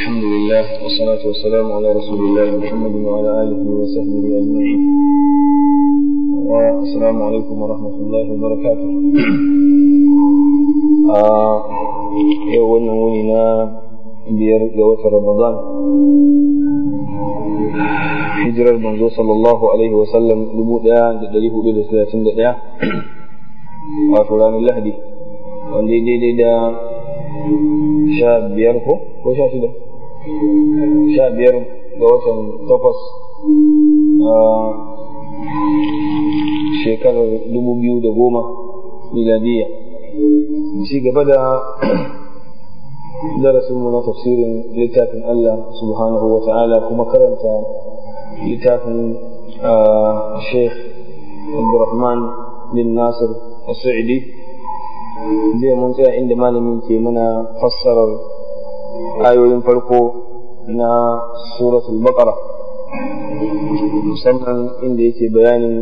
الحمد لله والصلاة والسلام على رسول الله محمد وعلى آله وصحبه أجمعين والسلام عليكم ورحمة الله وبركاته yau wannan wuni na biyar ga watan Ramadan hijirar manzo sallallahu alaihi wasallam dubu ɗaya da ɗari hudu da talatin da ɗaya wato ranar lahadi wanda ya daidai da sha biyar ko ko sha shida sha biyar ga watan takwas a shekarar dubu biyu da goma miladiyya ci gaba da darasinmu na tafsirin littafin Allah subhanahu wa ta'ala kuma karanta littafin Sheikh Abdurrahman bin Nasir As-Sa'idi zai mun tsaya inda malamin ke mana fassarar ayoyin farko na suratul baqara musamman inda yake bayanin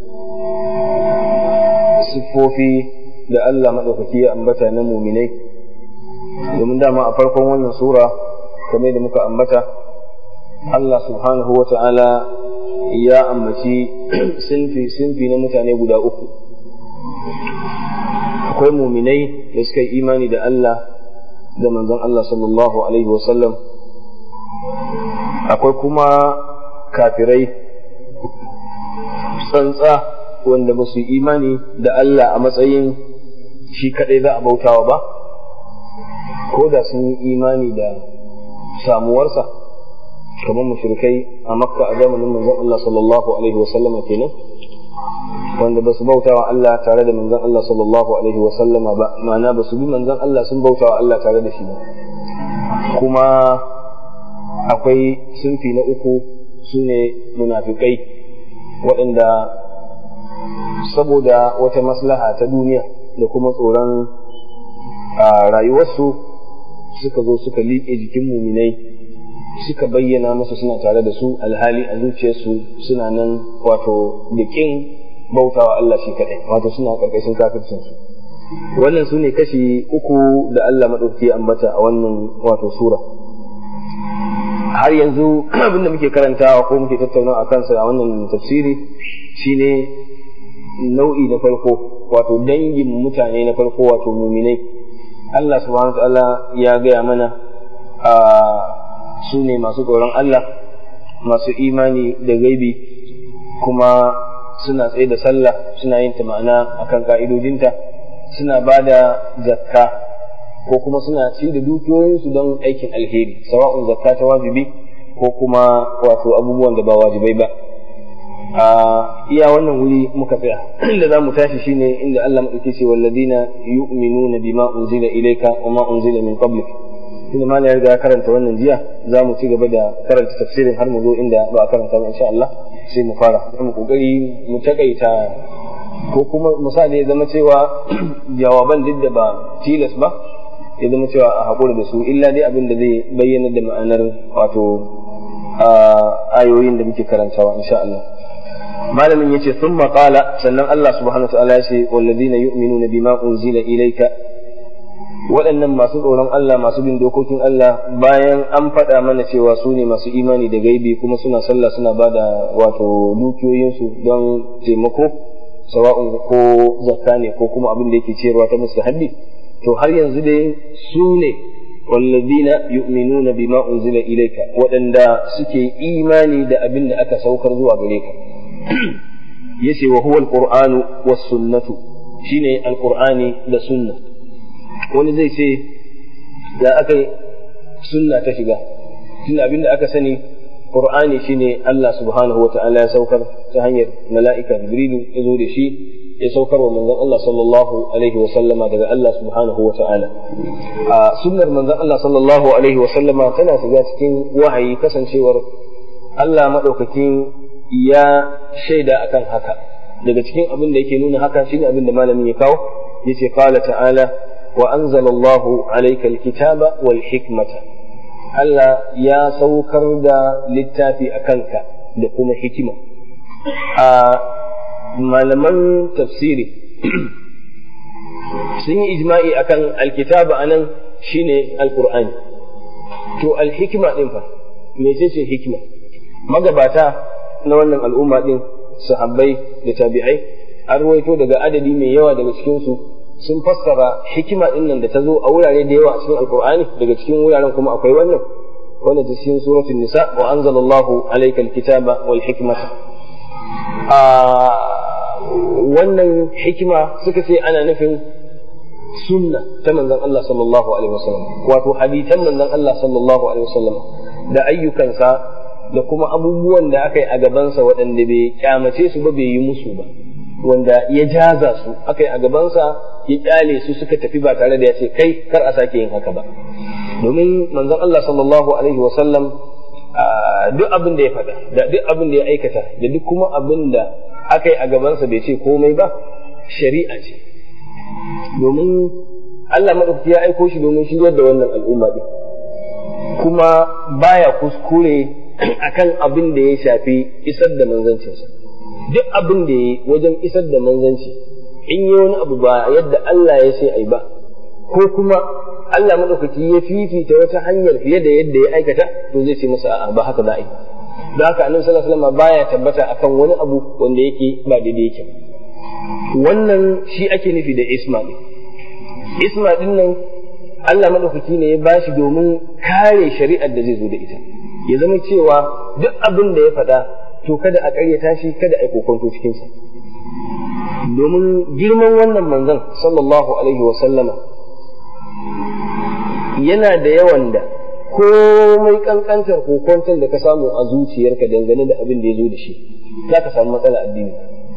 siffofi da Allah maɗaukaki ya ambata na muminai domin dama a farkon wannan sura kamar da muka ambata Allah subhanahu wa ta'ala ya ambaci sinfi sinfi na mutane guda uku akwai muminai da suka yi imani da Allah da manzon Allah sallallahu alaihi wasallam akwai kuma kafirai tsantsa wanda ba su yi imani da Allah a matsayin shi kadai za a bautawa ba ko da sun yi imani da samuwarsa kamar mushrikai a makka a zamanin manzon Allah sallallahu alaihi wasallama kenan wanda ba su bauta wa Allah tare da manzon Allah sallallahu alaihi wa sallama ba ma'ana ba su bi manzon Allah sun bauta wa Allah tare da shi ba kuma akwai sunfi na uku su ne munafikai waɗanda saboda wata maslaha ta duniya da kuma tsoron rayuwarsu suka zo suka liƙe jikin muminai suka bayyana musu suna tare da su alhali a zuciyarsu suna nan wato da ƙin bautawa Allah shi kaɗai wato suna ƙarƙashin kafircin su wannan su ne kashi uku da Allah maɗauki ambata a wannan wato sura har yanzu abinda muke karantawa ko muke tattaunawa a kansa a wannan tafsiri shine nau'i na farko wato dangin mutane na farko wato muminai Allah subhanahu wa ta'ala ya gaya mana a su ne masu tsoron Allah masu imani da gaibi kuma suna tsaye da sallah suna yin ta ma'ana akan ka'idodinta suna ba da zakka ko kuma suna ci da dukiyoyinsu don aikin alheri sawa'un zakka ta wajibi ko kuma wato abubuwan da ba wajibai ba a iya wannan wuri muka tsaya inda za mu tashi shine inda Allah maɗauki ce walladina yu'minuna bima unzila ilayka wa ma unzila min qablik inda ma ya riga karanta wannan jiya za mu ci gaba da karanta tafsirin har mu zo inda ba a karanta ba insha Allah sai mu fara mu kokari mu takaita ko kuma misali ya zama cewa jawaban duk da ba tilas ba ya zama cewa a haƙura da su illa dai abin da zai bayyana da ma'anar wato ayoyin da muke karantawa insha Allah malamin yace sun maƙala sannan Allah subhanahu wa ta'ala ya ce wallazina yu'minuna bima unzila ilayka waɗannan masu tsoron Allah masu bin dokokin Allah bayan an faɗa mana cewa su ne masu imani da gaibi kuma suna sallah suna ba da wato dukiyoyinsu don taimako sawa'un ko zakka ne ko kuma abin da yake ciyarwa ta musu haddi to har yanzu dai su ne wallazina yu'minuna bima unzila ilayka waɗanda suke imani da abin da aka saukar zuwa gare ka yace wa huwa alqur'anu was sunnatu shine alqur'ani da sunna wani zai ce da aka yi sunna ta shiga tun abinda aka sani qur'ani shine Allah subhanahu wa ta'ala ya saukar ta hanyar mala'ika jibrilu ya zo da shi ya saukar wa manzon Allah sallallahu alaihi wa sallama daga Allah subhanahu wa ta'ala a sunnar manzon Allah sallallahu alaihi wa sallama tana shiga cikin wahayi kasancewar Allah madaukakin ya shaida akan haka daga cikin abin da yake nuna haka shine abin da malamin ya kawo yace qala ta'ala وأنزل الله عليك الكتاب والحكمة Allah ya saukar da littafi a kanka da kuma hikima. A malaman tafsiri sun yi ijma'i akan alkitaba anan shine alqur'ani to alhikima din fa mece ce hikima magabata na wannan al'umma din sahabbai da tabi'ai an ruwaito daga adadi mai yawa daga cikin su sun fassara hikima din nan da ta zo a wurare da yawa a cikin alqur'ani daga cikin wuraren kuma akwai wannan wanda ta cikin suratul nisa wa anzalallahu alaykal kitaba wal hikmata a wannan hikima suka ce ana nufin sunna ta manzon Allah sallallahu alaihi wasallam wato hadisan manzon Allah sallallahu alaihi wasallam da ayyukansa da kuma abubuwan da aka yi a gabansa waɗanda bai kyamace su ba bai yi musu ba wanda ya jaza su aka yi a gabansa ya kyale su suka tafi ba tare da ya ce kai kar a sake yin haka ba domin manzon Allah sallallahu alaihi wasallam duk abin da ya faɗa da duk abin da ya aikata da duk kuma abin da aka yi a gabansa bai ce komai ba shari'a ce domin Allah maɗaukaki ya aiko shi domin shiryar da wannan al'umma ɗin kuma baya kuskure akan abin da ya shafi isar da manzancinsa duk abin da ya yi wajen isar da manzanci in yi wani abu ba yadda Allah ya ce ai ba ko kuma Allah maɗaukaki ya fifita wata hanyar fiye da yadda ya aikata to zai ce masa a'a ba haka za a yi don haka annabi sallallahu alaihi wasallam baya tabbata akan wani abu wanda yake ba daidai yake wannan shi ake nufi da isma din isma din nan Allah madaukaki ne ya bashi domin kare shari'ar da zai zo da ita ya zama cewa duk abin da ya faɗa to kada a ƙaryata shi kada a yi kokonto cikin sa domin girman wannan manzon sallallahu alaihi wa sallama yana da yawan da komai kankantar kokonton da ka samu a zuciyarka dangane da abin da ya zo da shi za ka samu matsala addini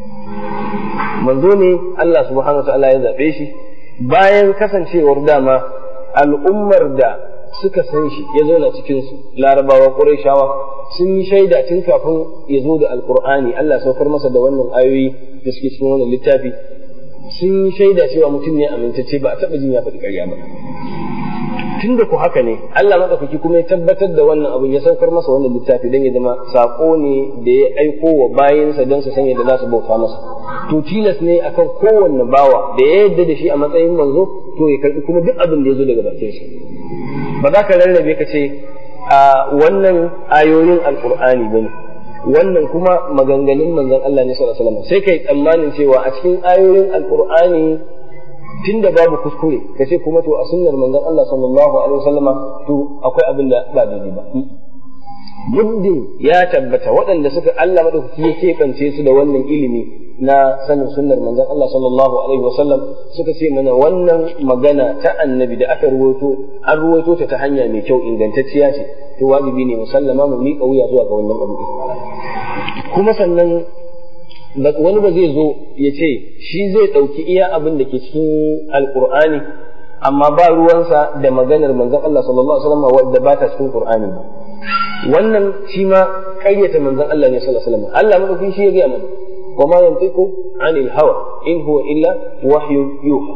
manzo ne Allah subhanahu wa ta'ala ya zaɓe shi bayan kasancewar dama al'ummar da suka san shi ya zauna cikin su larabawa qurayshawa sun yi shaida tun kafin ya zo da alqur'ani Allah saukar masa da wannan ayoyi da suke cikin wannan littafi sun yi shaida cewa mutum ne amintacce ba a taɓa jin ya faɗi ƙarya ba tun da ku haka ne Allah maɗaukaki kuma ya tabbatar da wannan abin ya saukar masa wannan littafi don ya zama saƙo ne da ya aiko wa bayansa don su sanya da za su bauta masa to tilas ne akan kowanne bawa da ya yadda da shi a matsayin manzo to ya karɓi kuma duk abin da ya zo daga bakin sa ba za ka rarrabe ka ce a wannan ayoyin alƙur'ani ba ne wannan kuma maganganun manzon Allah ne sallallahu alaihi wasallam sai kai tsammanin cewa a cikin ayoyin alƙur'ani tunda babu kuskure ka ce kuma to a sunnar manzon Allah sallallahu alaihi wasallama to akwai abin da ba daidai ba muddin ya tabbata waɗanda suka Allah madaukaki ya keɓance su da wannan ilimi na sanin sunnar manzon Allah sallallahu alaihi wasallam suka ce mana wannan magana ta annabi da aka ruwaito an ruwaito ta ta hanya mai kyau ingantacciya ce to wajibi ne musallama mu miƙa wuya zuwa ga wannan abu kuma sannan wani ba zai zo ya ce shi zai ɗauki iya abin da ke cikin alƙur'ani amma ba ruwansa da maganar manzon Allah sallallahu alaihi wasallam wadda ba ta cikin Qur'ani ba wannan shi ma ƙaryata manzon Allah ne sallallahu alaihi wasallam Allah madaukin shi ya ga mana wa ma yantiqu anil hawa in huwa illa wahyu yuha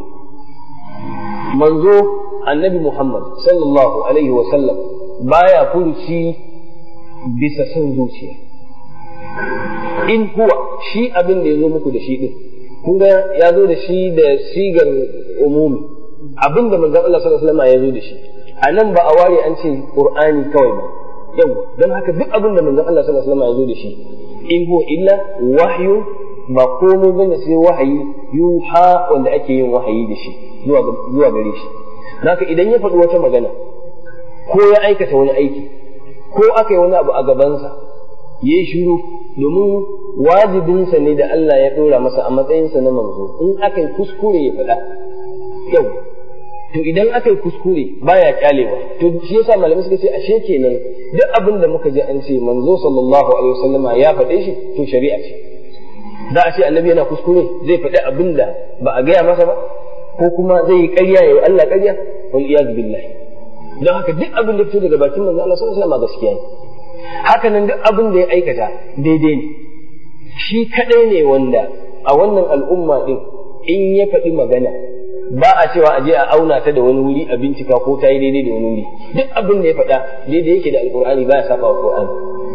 manzo annabi Muhammad sallallahu alaihi wasallam baya furuci bisa son zuciya in huwa shi abin da ya zo muku da shi din kun ga ya zo da shi da sigar umumi abin da manzon Allah sallallahu alaihi wasallam ya zo da shi a nan ba a ware an ce qur'ani kawai ba yau don haka duk abin da manzon Allah sallallahu alaihi wasallam ya zo da shi in huwa illa wahyu ba komai bane sai wahayi yuha wanda ake yin wahayi da shi zuwa zuwa gare shi haka idan ya faɗi wata magana ko ya aikata wani aiki ko aka yi wani abu a gabansa ya yi shiru domin wajibinsa ne da Allah ya ɗora masa a matsayinsa na manzo in aka yi kuskure ya faɗa yau to idan aka yi kuskure baya kyalewa to shi yasa malamai suka ce ashe kenan duk abin da muka ji an ce manzo sallallahu alaihi wasallama ya faɗe shi to shari'a ce za a ce annabi yana kuskure zai faɗi abin da ba a gaya masa ba ko kuma zai yi ƙarya ya yi Allah ƙarya wal iyaz billahi don haka duk abin da fito daga bakin manzo Allah sallallahu alaihi wasallam gaskiya ne haka nan duk abin da ya aikata daidai ne shi kadai ne wanda a wannan al'umma din in ya faɗi magana ba a cewa a je a auna ta da wani wuri a bincika ko ta yi daidai da wani wuri duk abin da ya faɗa daidai yake da alƙur'ani ba ya saba wa ƙur'ani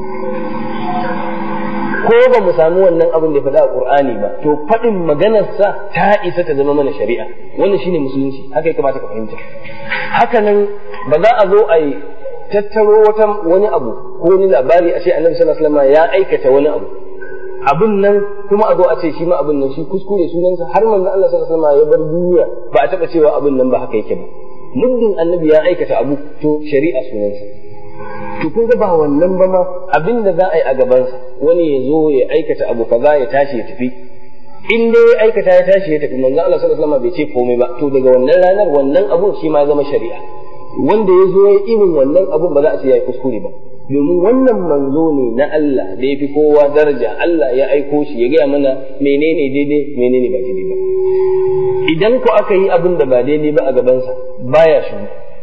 ko ba mu samu wannan abin da ya faɗa a ƙur'ani ba to faɗin maganarsa ta isa ta zama mana shari'a wannan shine musulunci haka ya kamata ka fahimta haka nan ba za a zo a yi tattaro wata wani abu ko wani labari a ce annabi sallallahu alaihi wasallam ya aikata wani abu abin nan kuma a zo a ce shi ma abin nan shi kuskure sunansa har manzon Allah sallallahu alaihi wasallam ya bar duniya ba a taba cewa abin nan ba haka yake ba muddin annabi ya aikata abu to shari'a sunansa to kun ga ba wannan ba ma abin da za a yi a gabansa wani ya zo ya aikata abu kaza ya tashi ya tafi in dai ya aikata ya tashi ya tafi manzon Allah sallallahu alaihi wasallam bai ce komai ba to daga wannan ranar wannan abun shi ma zama shari'a wanda ya zo ya irin wannan abun ba za a ce ya yi kuskure ba domin wannan manzo ne na Allah da ya fi kowa daraja Allah ya aiko shi ya gaya mana menene daidai menene ba daidai ba idan ko aka yi abin da ba daidai ba a gabansa baya shi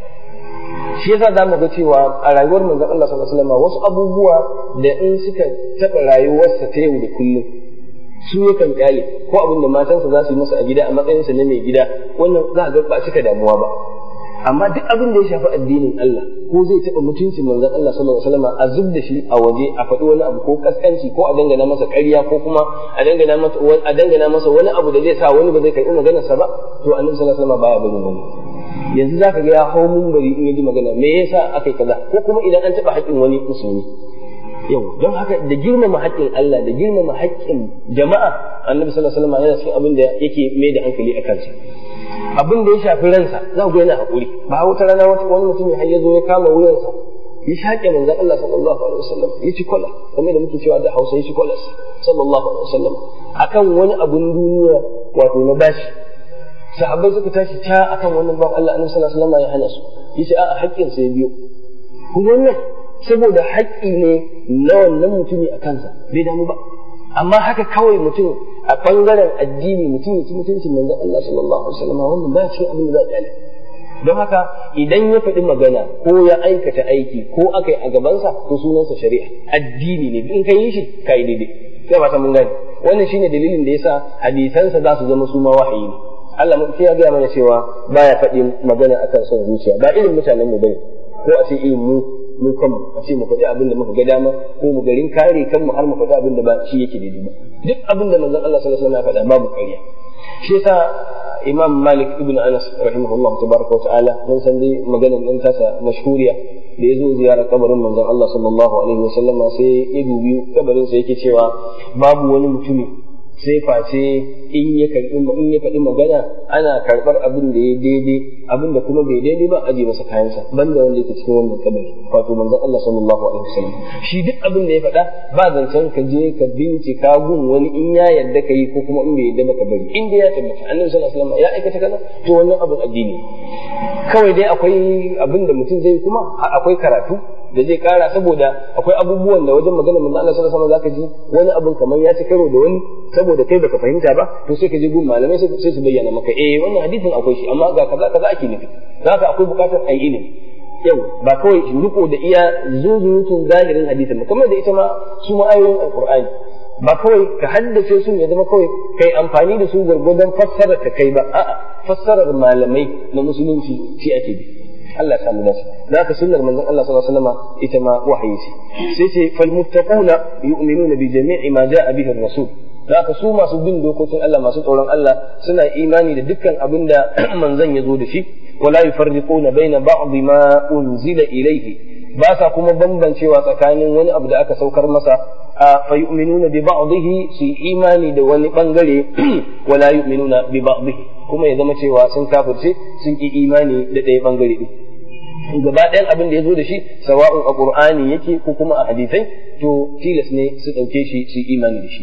shi yasa za mu ga cewa a rayuwar manzon Allah sallallahu alaihi wasallam wasu abubuwa da in suka taɓa rayuwarsa ta yau da kullum su yakan kyale ko abin da matansa za su yi masa a gida a matsayinsa na mai gida wannan za a ga ba cika damuwa ba amma duk abin da ya shafi addinin Allah ko zai taɓa mutuncin manzon Allah sallallahu alaihi wasallam a zub da shi a waje a faɗi wani abu ko kaskanci ko a dangana masa ƙarya ko kuma a dangana masa a dangana masa wani abu da zai sa wani ba zai karɓi maganarsa ba to annabi sallallahu alaihi wasallam baya barin wani yanzu zaka ga ya hau bari in yaji magana me yasa aka yi kaza ko kuma idan an taɓa haƙƙin wani musulmi yau don haka da girmama haƙƙin Allah da girmama haƙƙin jama'a annabi sallallahu alaihi wasallam yana cikin abin da yake mai da hankali a kansa abin da ya shafi ransa za ku yana haƙuri ba wata rana wata wani mutum ya ya zo ya kama wuyansa ya shaƙe manzon Allah sallallahu alaihi wasallam ya ci kwala kamar da muke cewa da Hausa ya ci kwala sallallahu alaihi wasallam akan wani abun duniya wato na bashi sahabbai suka tashi ta akan wannan ban Allah annabi sallallahu alaihi wasallam ya hana su yace a'a haƙƙin sa ya biyo kuma wannan saboda haƙƙi ne na wannan mutumi a kansa bai damu ba amma haka kawai mutum a ɓangaren addini mutum ya ci mutuncin manzon Allah sallallahu alaihi wasallam wannan ba cikin abin da za a kyale don haka idan ya faɗi magana ko ya aikata aiki ko aka yi a gabansa to sunansa shari'a addini ne in ka yi shi ka yi daidai sai ba ta mun gane wannan shine dalilin da yasa hadisansa za su zama su ma wahayi ne Allah mun ya gaya mana cewa baya faɗi magana akan son zuciya ba irin mutanen mu bane ko a ce irin mu mu kanmu a ce mu faɗi abin da muka ga dama ko mu garin kare kanmu har mu faɗi abin da ba shi yake daidai ba duk abin da manzon Allah sallallahu alaihi wasallam ya faɗa babu ƙarya shi yasa Imam Malik ibn Anas rahimahullah tabaraka wa ta'ala mun san dai maganar nan tasa mashhuriya da ya zo ziyarar kabarin manzon Allah sallallahu alaihi wasallam sai ya dubi kabarin sa yake cewa babu wani mutumi sai face in ya karbi in ya faɗi magana ana karɓar abin da ya daidai abin da kuma bai daidai ba aje masa kayansa banda wanda yake cikin wannan kabari wato manzon Allah sallallahu alaihi wasallam shi duk abin da ya faɗa ba zancen ka je ka bincika gun wani in ya yarda ka yi ko kuma in bai yarda ba ka bari in dai ya tabbata annabi sallallahu alaihi wasallam ya aikata kaza to wannan abin addini kawai dai akwai abin da mutum zai kuma akwai karatu da zai kara saboda akwai abubuwan da wajen magana manzo Allah sallallahu alaihi wasallam zaka ji wani abun kamar ya ci karo da wani saboda kai baka fahimta ba to sai ka je gun malamai sai su bayyana maka eh wannan hadisin akwai shi amma ga kaza kaza ake nufi zaka akwai bukatar ayi ilimi yau ba kawai riko da iya zuzurutun zahirin hadisin ba kamar da ita ma su ma ayoyin alqur'ani ba kawai ka haddace su ya zama kawai kai amfani da su gwargwadon fassarar ka kai ba a'a fassarar malamai na musulunci shi ake bi Allah ya samu dace da haka sunnar manzon Allah sallallahu alaihi wasallam ita ma wahayi ce sai ce fal muttaquna yu'minuna bi jami'i ma ja'a bihi ar-rasul da haka su masu bin dokokin Allah masu tsoron Allah suna imani da dukkan abin da manzon ya zo da shi wala yufarriquna baina ba'd ma unzila ilayhi ba sa kuma bambancewa tsakanin wani abu da aka saukar masa a fa yu'minuna bi ba'dihi su imani da wani bangare wala yu'minuna bi ba'dihi kuma ya zama cewa sun kafirce sun ki imani da ɗaya bangare din gaba ɗayan abin da ya zo da shi sawa'un a qur'ani yake ko kuma a hadisai to tilas ne su ɗauke shi su imani da shi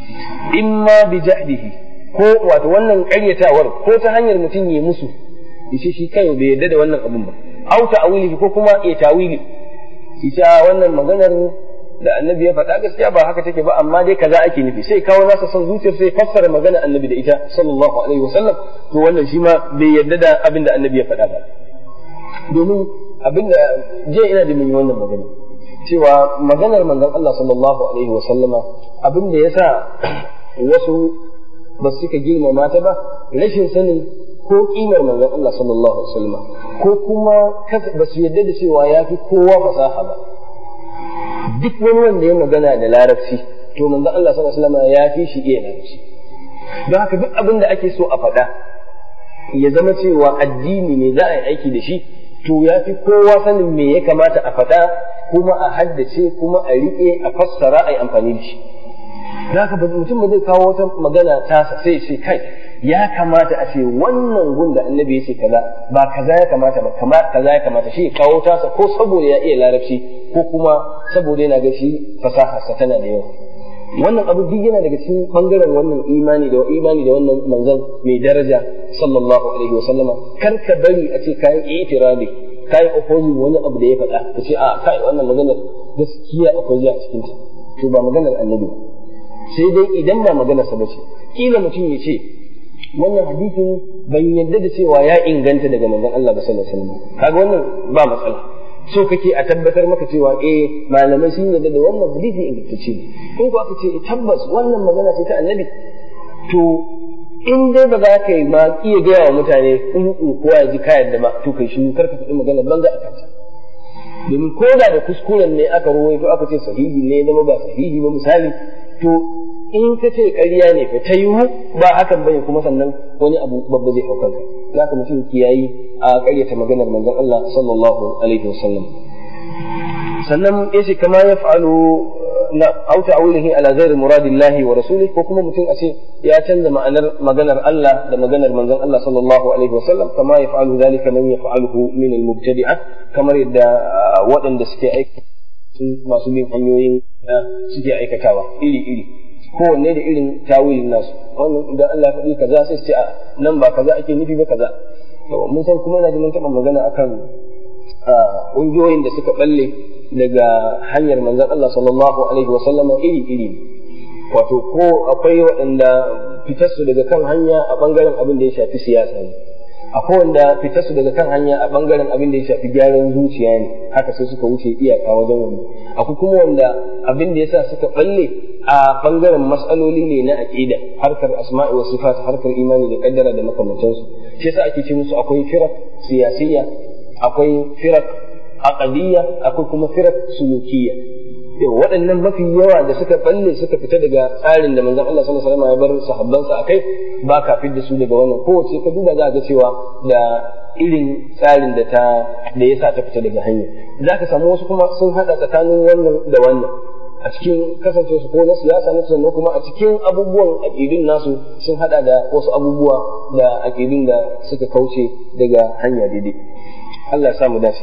imma bi jahdihi ko wato wannan ƙaryatawar ko ta hanyar mutum ya musu yace shi kai bai yarda da wannan abin ba au ta'wilihi ko kuma ya tawili ita wannan maganar da annabi ya faɗa gaskiya ba haka take ba amma dai kaza ake nufi sai kawo nasa son zuciyar sai fassara magana annabi da ita sallallahu alaihi wasallam to wannan shi ma bai yarda da abin da annabi ya faɗa ba domin abin da je ina da mun yi wannan magana cewa maganar manzon Allah sallallahu alaihi wasallama abin da yasa wasu ba suka girmama ta ba rashin sanin ko kimar manzon Allah sallallahu alaihi wasallama ko kuma ba su yarda da cewa ya fi kowa fasaha ba duk wani wanda ya magana da larabci to manzon Allah sallallahu alaihi wasallama ya fi shi iya larabci don haka duk abin da ake so a faɗa ya zama cewa addini ne za a yi aiki da shi to ya fi kowa sanin me ya kamata a faɗa kuma a haddace kuma a riƙe a fassara a yi amfani da shi da haka mutum ba zai kawo wata magana tasa sai ce kai ya kamata a ce wannan gun da annabi ya ce kaza ba kaza ya kamata ba kama kaza ya kamata shi ya kawo tasa ko saboda ya iya larabci ko kuma saboda yana ga shi fasaharsa tana da yawa wannan abu duk yana daga cikin bangaren wannan imani da imani da wannan manzon mai daraja sallallahu alaihi wa sallama kar ka bari a ce kayan itirabi kai opposing wani abu da ya faɗa ka ce a kai wannan maganar gaskiya akwai a cikin ta to ba maganar annabi sai dai idan ba maganar sa bace kila mutum ya ce wannan hadisin ban yadda da cewa ya inganta daga manzon Allah ba sallallahu alaihi wasallam kaga wannan ba matsala so kake a tabbatar maka cewa eh malamai sun yarda da wannan hadisi ingantacce ne in ko aka ce tabbas wannan magana ce ta annabi to in dai ba za ka yi ma iya gaya wa mutane in kowa ya ji ka yarda ba to kai shi kar ka faɗi magana banza a kanta domin ko da da kuskuren ne aka ruwaito aka ce sahihi ne zama ba sahihi ba misali to in ka ce ƙarya ne fa ta yiwu ba hakan bane kuma sannan wani abu babba zai hau kanka za ka mutum kiyayi a ƙaryata maganar manzon Allah sallallahu alaihi wasallam sannan yace kama ya fa'alu na au ta'awulihi ala ghairi muradillahi wa rasulihi ko kuma mutum a ce ya canza ma'anar maganar Allah da maganar manzon Allah sallallahu alaihi wasallam kama ya fa'alu zalika man yaf'aluhu min al-mubtadi'a kamar yadda waɗanda suke aiki masu bin hanyoyin suke aikatawa iri iri kowanne da irin tawilin nasu wannan idan Allah ya faɗi kaza sai su ce a nan ba kaza ake nufi ba kaza mun san kuma ina ji mun taɓa magana akan ƙungiyoyin da suka balle daga hanyar manzon Allah sallallahu alaihi wasallama iri iri wato ko akwai waɗanda fitarsu daga kan hanya a ɓangaren abin da ya shafi siyasa ne akwai wanda fitarsu daga kan hanya a ɓangaren abin da ya shafi gyaran zuciya ne haka sai suka wuce iyaka wajen wani akwai kuma wanda abin da yasa suka balle a ɓangaren matsaloli ne na aƙida harkar asma'i wa sifat harkar imani da kaddara da makamantansu shi yasa ake ce musu akwai firak siyasiyya akwai firak aqadiyya akwai kuma firak sulukiyya waɗannan mafi yawa da suka balle suka fita daga tsarin da manzon Allah sallallahu alaihi wasallam ya bar sahabbansa akai ba ka da su daga wannan kowace ka duba za ga cewa da irin tsarin da ta da yasa ta fita daga hanya za ka samu wasu kuma sun hada tsakanin wannan da wannan a cikin kasance su ko na siyasa na sannan kuma a cikin abubuwan aƙidun nasu sun hada da wasu abubuwa da aƙidun da suka kauce daga hanya daidai Allah ya samu dace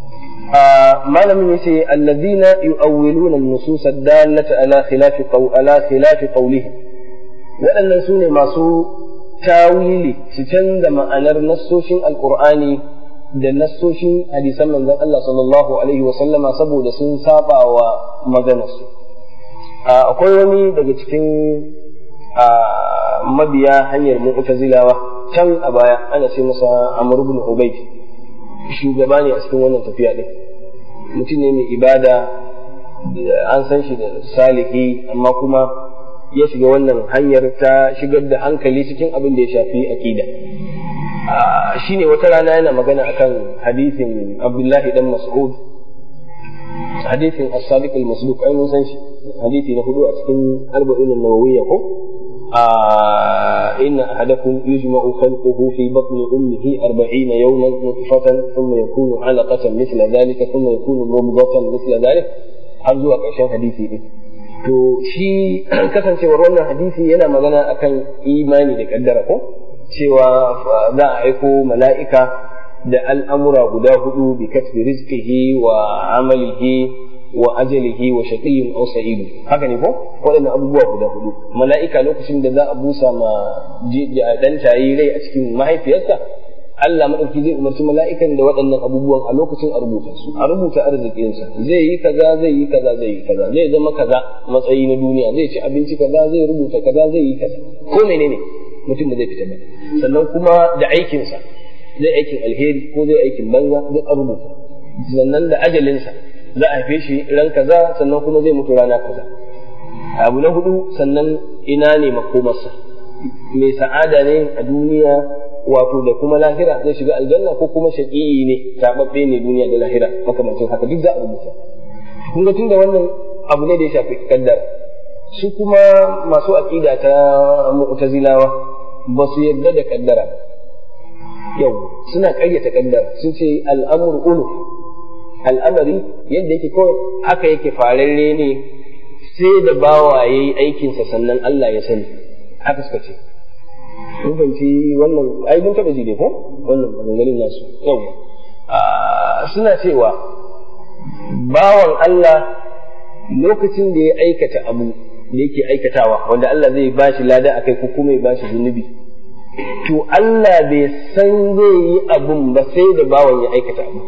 malamin yace alladhina yu'awwiluna an-nusus ad-dallata ala khilafi qaw ala khilafi qawlihi waɗannan su ne masu tawili su canza ma'anar nassoshin alqur'ani da nassoshin hadisan manzon Allah sallallahu alaihi wa sallama saboda sun saba wa maganarsu akwai wani daga cikin mabiya hanyar mu'tazilawa can a baya ana ce masa Amr ibn Ubayd shugaba ne a cikin wannan tafiya din mutum ne mai ibada an san shi da salihi amma kuma ya shiga wannan hanyar ta shigar da hankali cikin abin da ya shafi akida shine wata rana yana magana akan hadisin Abdullahi dan Mas'ud hadisin as-sadiq al-masduq ai mun san shi hadisi na hudu a cikin arba'in an-nawawiyya ko إن أحدكم يجمع خلقه في بطن أمه أربعين يوما نطفة ثم يكون علقة مثل ذلك ثم يكون مضغة مثل ذلك har zuwa ƙarshen hadisi ɗin. To shi kasancewar wannan hadisi yana magana akan imani da ƙaddara ko cewa za a aiko mala'ika da al'amura guda hudu bi kasbi rizqihi wa amalihi wa ajalihi wa shaqiyyun aw sa'idu haka ne ko waɗannan abubuwa guda hudu mala'ika lokacin da za a busa ma dan tayi rai a cikin mahaifiyarsa Allah madauki zai umarci mala'ikan da waɗannan abubuwan a lokacin a rubuta su a rubuta arzikinsa zai yi kaza zai yi kaza zai yi kaza zai zama kaza matsayi na duniya zai ci abinci kaza zai rubuta kaza zai yi kaza ko menene mutum da zai fita ba sannan kuma da aikinsa zai aikin alheri ko zai aikin banza duk a rubuta sannan da ajalinsa za a haife shi ran kaza sannan kuma zai mutu rana kaza abu na hudu sannan ina ne makomarsa mai sa'ada ne a duniya wato da kuma lahira zai shiga aljanna ko kuma shaƙi'i ne tababbe ne duniya da lahira makamancin haka duk za a rubuta kun ga tunda wannan abu ne da ya shafi kaddara su kuma masu aqida ta mu'tazilawa ba su yarda da kaddara yau suna ƙaryata kaddara sun ce al'amur ulu al'amari yadda yake kawai haka yake fararre ne sai da bawa ya yi aikinsa sannan Allah ya sani haka suka ce mun fahimci wannan ai mun taɓa ji dai ko wannan maganganun nasu yau suna cewa bawan Allah lokacin da ya aikata abu da yake aikatawa wanda Allah zai ba shi lada a kai ko kuma ya ba shi zunubi to Allah bai san zai yi abun ba sai da bawan ya aikata abu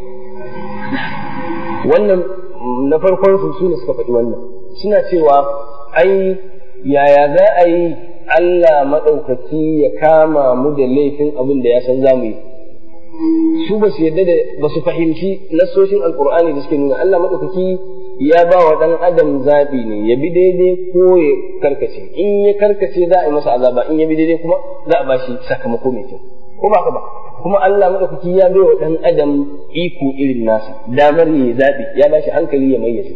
wannan na farkon su su ne suka faɗi wannan suna cewa ai yaya za a yi Allah maɗaukaki ya kama mu da laifin abin da ya san za mu yi su ba su yadda da ba su fahimci nassoshin alkur'ani da suke nuna Allah maɗaukaki ya ba wa ɗan adam zaɓi ne ya bi daidai ko ya karkace in ya karkace za a yi masa azaba in ya bi daidai kuma za a ba shi sakamako mai kyau ko ba ka ba kuma Allah maɗaukaki ya bai wa ɗan adam iko irin nasa damar ya zaɓi ya ba shi hankali ya mayyaze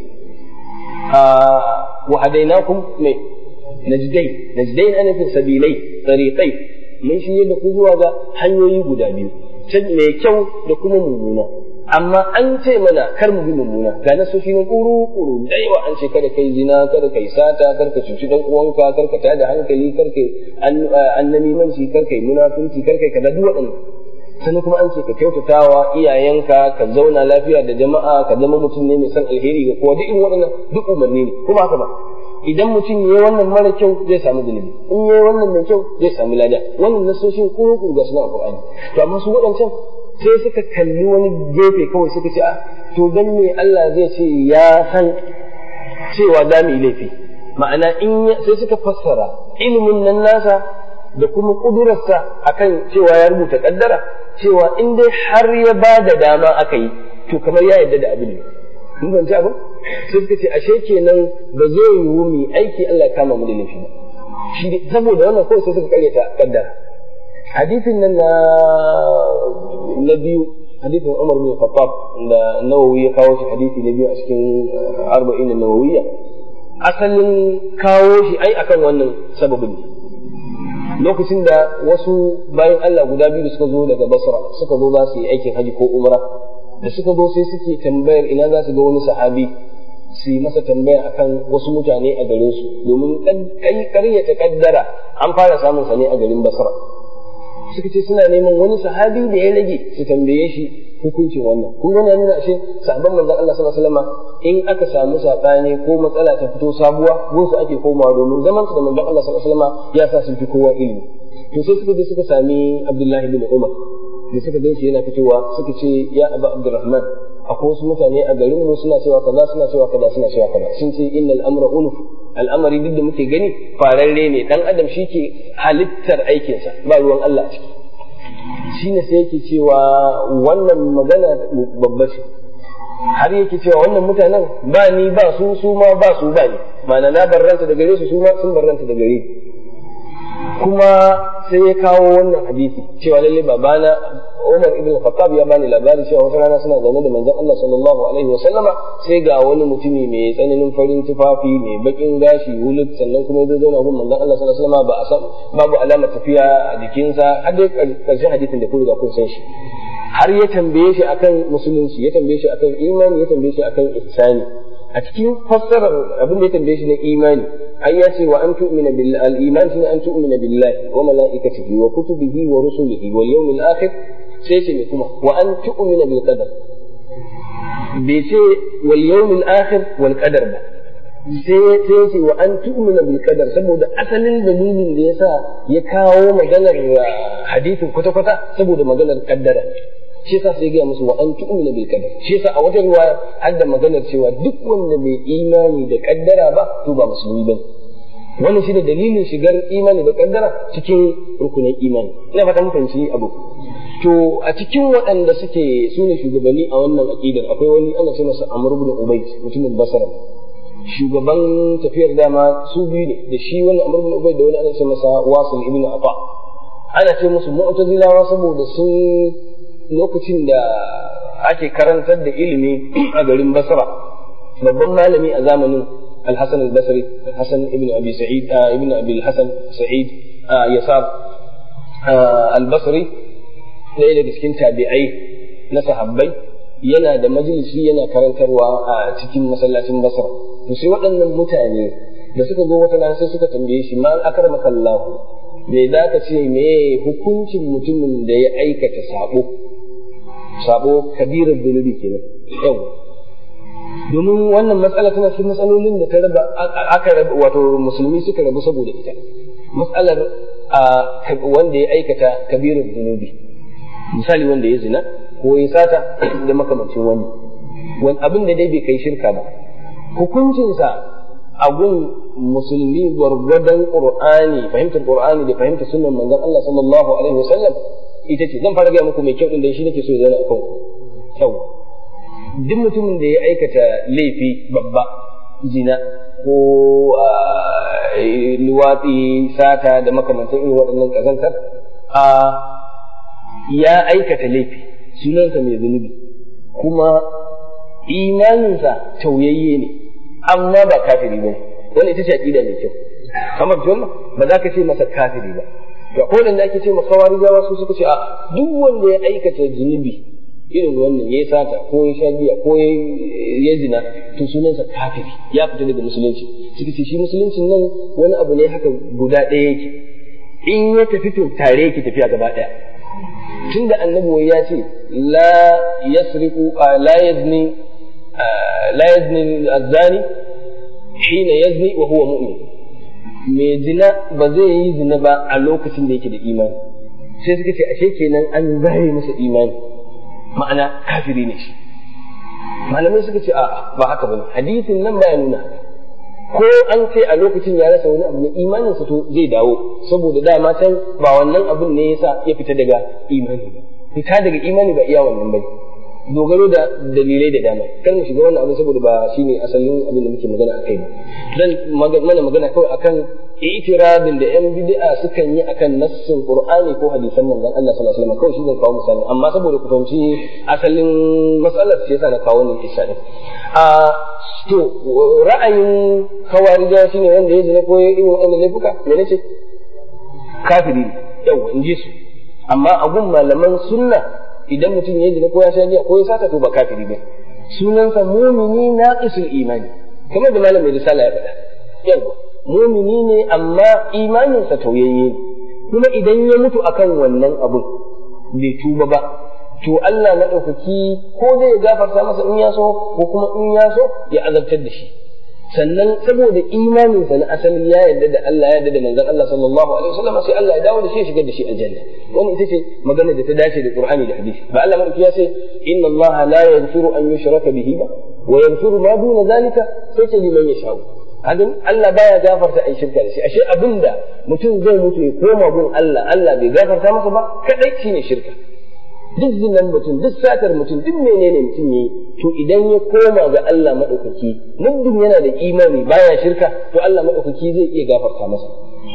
wa hadainakum mai najdai najdai ana nufin sabilai tariqai mun shi da ku zuwa ga hanyoyi guda biyu mai kyau da kuma mummuna amma an ce mana kar mu bi mummuna ga na soshi na kuru kuru da yawa an ce kada kai zina kada kai sata kar ka cuci dan uwanka kar ka tada hankali kar kai annamimanci kar kai munafunci kar kai kaza duk waɗannan sannan kuma an ce ka kyautatawa iyayenka ka zauna lafiya da jama'a ka zama mutum ne mai son alheri ga kowa duk irin waɗannan duk umarni ne kuma haka ba idan mutum yayi wannan mara kyau zai samu zunubi in yayi wannan mai kyau zai samu lada wannan nasoshin ko ku ga suna Qur'ani to amma su waɗancan sai suka kalli wani gefe kawai suka ce ah to dan me Allah zai ce ya san cewa za mu yi laifi ma'ana in sai suka fassara ilimin nan nasa da kuma kudurarsa akan cewa ya rubuta kaddara cewa in dai har ya ba da dama aka yi to kamar ya yarda da abin ne mun fahimci abin sai suka ce ashe kenan ba zai yiwu mu aiki Allah ya kama mu da laifi ba shi saboda wannan kawai sai suka karyata kaddara hadisin nan na na biyu hadisin Umar bin Khattab da Nawawi ya kawo shi hadisi na biyu a cikin arba'in nawawiyya asalin kawo shi ai akan wannan sababin ne lokacin da wasu bayan Allah guda biyu suka zo daga Basra suka zo za su yi aikin haji ko umra da suka zo sai suke tambayar ina za su ga wani sahabi su yi masa tambaya akan wasu mutane a garin su domin ƙaryata kaddara an fara samun sa ne a garin Basra suka ce suna neman wani sahabi da ya rage su tambaye shi hukuncin wannan kun gani nuna ashe sahabban manzon Allah sallallahu alaihi wasallam in aka samu sabani ko matsala ta fito sabuwa gun su ake komawa domin zaman su da manzon Allah sallallahu alaihi wasallam ya sa sun fi kowa ilimi to sai suka je suka sami Abdullahi bin Umar da suka gan shi yana fitowa suka ce ya Abu Abdurrahman akwai wasu mutane a garin mu suna cewa kaza suna cewa kaza suna cewa kaza sun ce innal amra unuf al'amari duk da muke gani fararre ne dan adam shi ke halittar aikinsa ba ruwan Allah a ciki shine sai yake cewa wannan magana babba ce har yake cewa wannan mutanen ba ni ba su su ma ba su ba ni ma'ana na barranta da gare su su ma sun barranta da gare kuma sai ya kawo wannan hadisi cewa lalle babana Umar ibn Khattab ya bani labari cewa wata rana suna zaune da manzon Allah sallallahu alaihi wa sallama sai ga wani mutumi mai tsananin farin tufafi mai bakin gashi wulut sannan kuma ya zauna gun manzon Allah sallallahu alaihi wa sallama ba a san babu alamar tafiya a jikinsa har dai karshen hadisin da kun riga kun san shi har ya tambaye shi akan musulunci ya tambaye shi akan imani ya tambaye shi akan ihsani a cikin fassarar abin da ya tambaye shi na imani an ya ce wa an tu'mina billahi al-iman shine an tu'mina billahi wa malaikatihi wa kutubihi wa rusulihi wal yawmil akhir sai ce me kuma wa an tu'mina bil qadar bai ce wal yawmil akhir wal qadar ba sai sai ce wa an tu'mina bil qadar saboda asalin dalilin da yasa ya kawo maganar hadisin kwata-kwata saboda maganar kaddara shi yasa sai gaya musu wa an tu'mina bil qadar shi yasa a wata riwaya har da maganar cewa duk wanda bai imani da kaddara ba to ba musulmi bane wannan shi da dalilin shigar imani da kaddara cikin rukunin imani ina fata mun fahimci abu to a cikin waɗanda suke su ne shugabanni a wannan aqidar akwai wani ana ce masa Amr ibn Ubayd mutumin Basra shugaban tafiyar dama su biyu ne da shi wannan Amr ibn Ubayd da wani ana ce masa Wasil ibn Afa ana ce musu mu'tazilawa saboda sun lokacin da ake karantar da ilimi a garin Basra babban malami a zamanin Al-Hasan al-Basri Al-Hasan ibn Abi Sa'id ibn Abi Al-Hasan Sa'id Yasar al-Basri ɗaya daga cikin tabi'ai na sahabbai yana da majalisi yana karantarwa a cikin masallacin basra to sai waɗannan mutane da suka zo wata rana sai suka tambaye shi ma akramaka Allah me za ka ce me hukuncin mutumin da ya aikata sabo sabo kabirar zunubi kenan yau domin wannan matsala tana cikin matsalolin da ta raba aka raba wato musulmi suka rabu saboda ita matsalar wanda ya aikata kabirar zunubi misali wanda ya zina ko ya sata da makamancin wani wani abin da dai bai kai shirka ba hukuncinsa a gun musulmi gwargwadon qur'ani fahimtar qur'ani da fahimtar sunnan manzon Allah sallallahu alaihi wasallam ita ce zan fara gaya muku mai kyau din da shi nake so ya zana akan kyau duk mutumin da ya aikata laifi babba zina ko luwatsi sata da makamantan irin waɗannan ƙazantar a ya aikata laifi sunansa mai zunubi kuma imaninsa tauyayye ne amma ba kafiri ba wani ita ce aƙida mai kyau kamar wannan ba za ka ce masa kafiri ba to akwai wanda ake ce masa kawarijawa su suka ce a duk wanda ya aikata zunubi irin wannan ya sata ko ya sha giya ko ya zina to sunansa kafiri ya fita daga musulunci suka ce shi musuluncin nan wani abu ne haka guda ɗaya yake in ya tafi to tare yake tafiya gaba ɗaya tunda annabi ya ce la yasriqu la yazni la yazni az-zani hina yazni wa huwa mu'min mai zina ba zai yi zina ba a lokacin da yake da imani sai suka ce ashe kenan an zare masa imani ma'ana kafiri ne shi malamai suka ce a'a ba haka bane hadisin nan baya nuna haka ko an ce a lokacin ya rasa wani abu na imanin sa to zai dawo saboda dama can ba wannan abun ne yasa ya fita daga imani ba fita daga imani ba iya wannan bane dogaro da dalilai da dama kar mu shiga wannan abu saboda ba shine asalin abin da muke magana akai ba dan mana magana kawai akan itiradin da yan bid'a sukan yi akan nassin qur'ani ko hadisan manzon Allah sallallahu alaihi wasallam kawai shi zan kawo misali amma saboda ku fahimci asalin matsalar sai yasa na kawo wannan kissa din a to ra'ayin kawarija shine wanda ya zina ko ya yi wannan laifuka me nace kafiri yawa in ji su amma a gun malaman sunna idan mutum ya zina ko ya sha giya ko ya sata to ba kafiri ba sunansa mumini naqisul imani kamar da malamin risala ya faɗa yawa mumini ne amma imaninsa tauyayye ne kuma idan ya mutu akan wannan abun bai tuba ba to Allah maɗaukaki ko zai gafarta masa in ya so ko kuma in ya so ya azabtar da shi sannan saboda imaninsa na asali ya yarda da Allah ya yarda da manzon Allah sallallahu alaihi wasallam sai Allah ya dawo da shi ya shigar da shi aljanna wannan ita ce magana da ta dace da Qur'ani da hadisi ba Allah madauki ya ce inna Allah la yaghfiru an yushraka bihi ba wa yaghfiru ma duna zalika sai ce liman yasha'u hadin Allah baya gafarta ai shirka da shi ashe abinda mutum zai mutu ya koma gun Allah Allah bai gafarta masa ba kadai shine shirka duk zinan mutum duk satar mutum duk menene mutum yayi to idan ya koma ga Allah madaukaki muddin yana da imani baya shirka to Allah madaukaki zai iya gafarta masa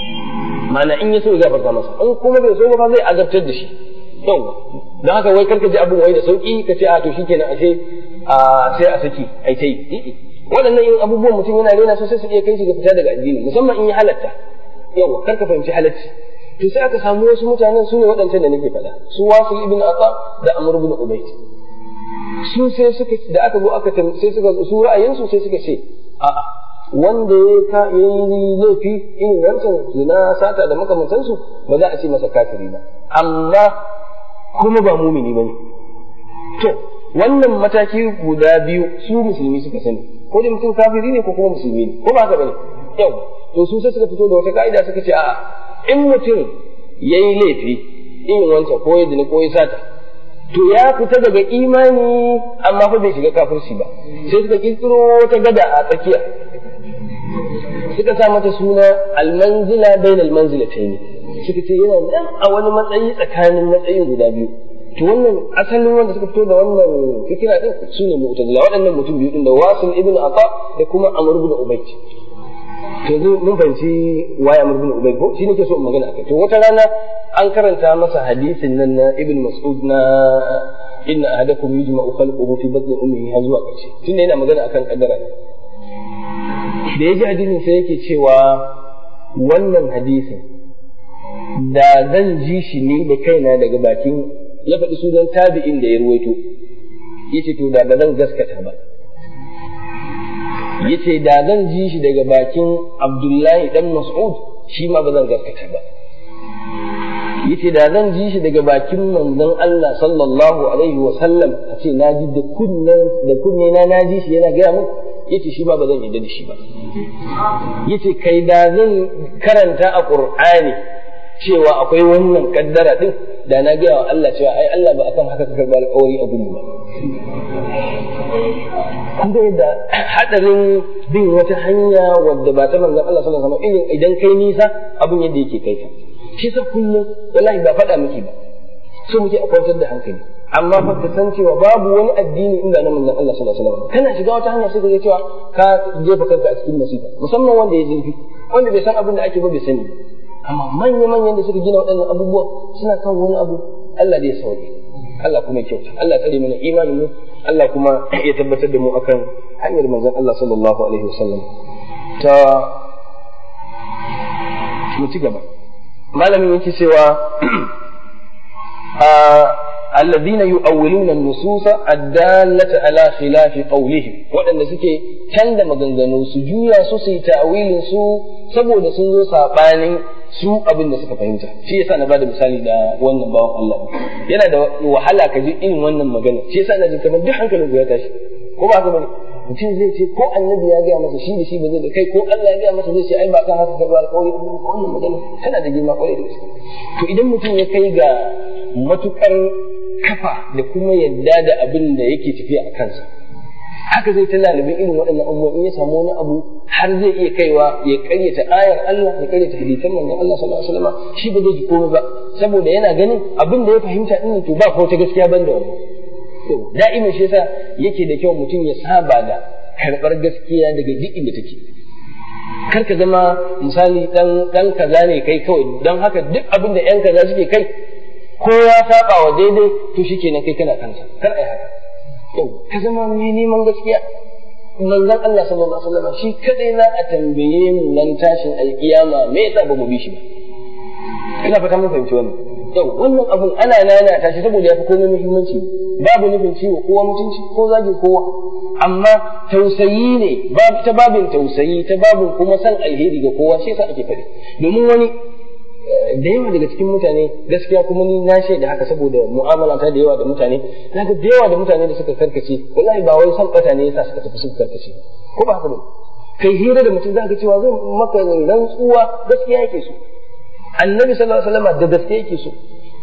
mana in ya so ya gafarta masa in kuma bai so ba zai azabtar da shi yau don haka wai karka ji abin wai da sauki ka ce a to shikenan ashe a sai a saki ai tai waɗannan yin abubuwan mutum yana rena su sai su iya kai shi ga fita daga addini musamman in ya halatta yawa karka fahimci halacci to sai aka samu wasu mutanen su ne waɗancan da nake faɗa su wasu ibn ata da amr ibn ubayd su sai suka da aka zo aka sai suka su ra'ayinsu sai suka ce a'a wanda ya ka yi laifi irin wancan zina sata da makamantansu ba za a ce masa kafiri ba amma kuma ba mumini bane to wannan mataki guda biyu su musulmi suka sani ko da mutum kafiri ne ko kuma musulmi ne ko ba haka bane yau to su sai suka fito da wata ka'ida suka ce a'a in mutum ya yi laifi irin wancan ko ya zina ko ya sata to ya fita daga imani amma fa bai shiga kafirci ba sai suka kirkiro wata gada a tsakiya suka sa mata suna almanzila bain almanzilatayn suka ce yana nan a wani matsayi tsakanin matsayin guda biyu to wannan asalin wanda suka fito da wannan fikira din su ne mu'tazila waɗannan mutum biyu din da wasil ibn ata da kuma amr ibn ubayd to yanzu mun fahimci waye amr ibn ubayd ko shi nake so in magana akai to wata rana an karanta masa hadisin nan na ibn mas'ud na inna ahadakum yujma'u khalquhu fi batni ummihi har zuwa ƙarshe tunda yana magana akan kaddara ne da ya ji hadisin sai yake cewa wannan hadisin da zan ji shi ni da kaina daga bakin ya faɗi sunan tabi'in da ya ruwaito yace to da ba zan gaskata ba yace da zan ji shi daga bakin Abdullahi dan Mas'ud shi ma ba zan gaskata ba yace da zan ji shi daga bakin manzon Allah sallallahu alaihi wa sallam a ce na ji da kunnen da kunne na na ji shi yana gaya min yace shi ma ba zan yarda da shi ba yace kai da zan karanta a Qur'ani cewa akwai wannan kaddara din da na gaya wa Allah cewa ai Allah ba akan haka ka karba alƙawari a gudu ba kun ga yadda hadarin bin wata hanya wadda ba ta manzon Allah sallallahu alaihi wasallam idan kai nisa abin yadda yake kai ka shi sa kullum wallahi ba faɗa miki ba so muke a kwantar da hankali amma fa ka san cewa babu wani addini inda na manzon Allah sallallahu alaihi wasallam kana shiga wata hanya sai ka ga cewa ka jefa kanka a cikin masifa musamman wanda ya zurfi wanda bai san abin da ake ba bai sani amma manya manyan da suka gina waɗannan abubuwa suna kan wani abu Allah zai sauke Allah kuma ya kyauta Allah tsare mana imanin mu Allah kuma ya tabbatar da mu akan hanyar manzon Allah sallallahu alaihi wasallam ta mu ci gaba malamin yake cewa الذين يؤولون النصوص الدالة على خلاف قولهم waɗanda suke canza maganganu su juya su su yi ta'awilin su saboda sun zo sabanin su abin da suka fahimta shi yasa na bada misali da wannan bawan Allah yana da wahala ka ji irin wannan magana shi yasa na ji kamar duk hankalin ya tashi ko ba haka bane mutum zai ce ko annabi ya gaya masa shi da shi ba zai da kai ko Allah ya gaya masa zai ce ai ba kan haka ka ba alƙawari wannan magana tana da girma kwarai da gaske to idan mutum ya kai ga matukar kafa da kuma yadda da abin da yake tafiya a kansa haka zai ta lalibin irin waɗannan abubuwan in ya samu wani abu har zai iya kaiwa ya karyata ayar Allah ya karyata hadisan manzon Allah sallallahu alaihi wasallam shi ba zai ji komai ba saboda yana ganin abin da ya fahimta din to ba ko ta gaskiya ban da wannan to da'imin shi yasa yake da kyau mutum ya saba da karɓar gaskiya daga duk inda take kar ka zama misali dan dan kaza ne kai kawai don haka duk abin da yan kaza suke kai ko ya saba wa daidai to shikenan kai kana kansa kar ai haka yau ka zama mai neman gaskiya manzon Allah sallallahu alaihi wasallam shi kadai za a tambaye mu nan tashin alkiyama me yasa ba mu bi shi ba ina fata mun fahimci wannan yau wannan abun ana nana ta shi saboda yafi komai muhimmanci babu nufin ciwo kowa mutunci ko zagin kowa amma tausayi ne ta babin tausayi ta babin kuma san alheri ga kowa shi yasa ake faɗi domin wani da yawa daga cikin mutane gaskiya kuma ni na shaida haka saboda mu'amala ta da yawa da mutane na ga da yawa da mutane da suka karkace wallahi ba wai san bata ne yasa suka tafi suka karkace ko ba haka ba kai hira da mutum zaka cewa zan maka rantsuwa gaskiya yake so annabi sallallahu alaihi wasallam da gaskiya yake so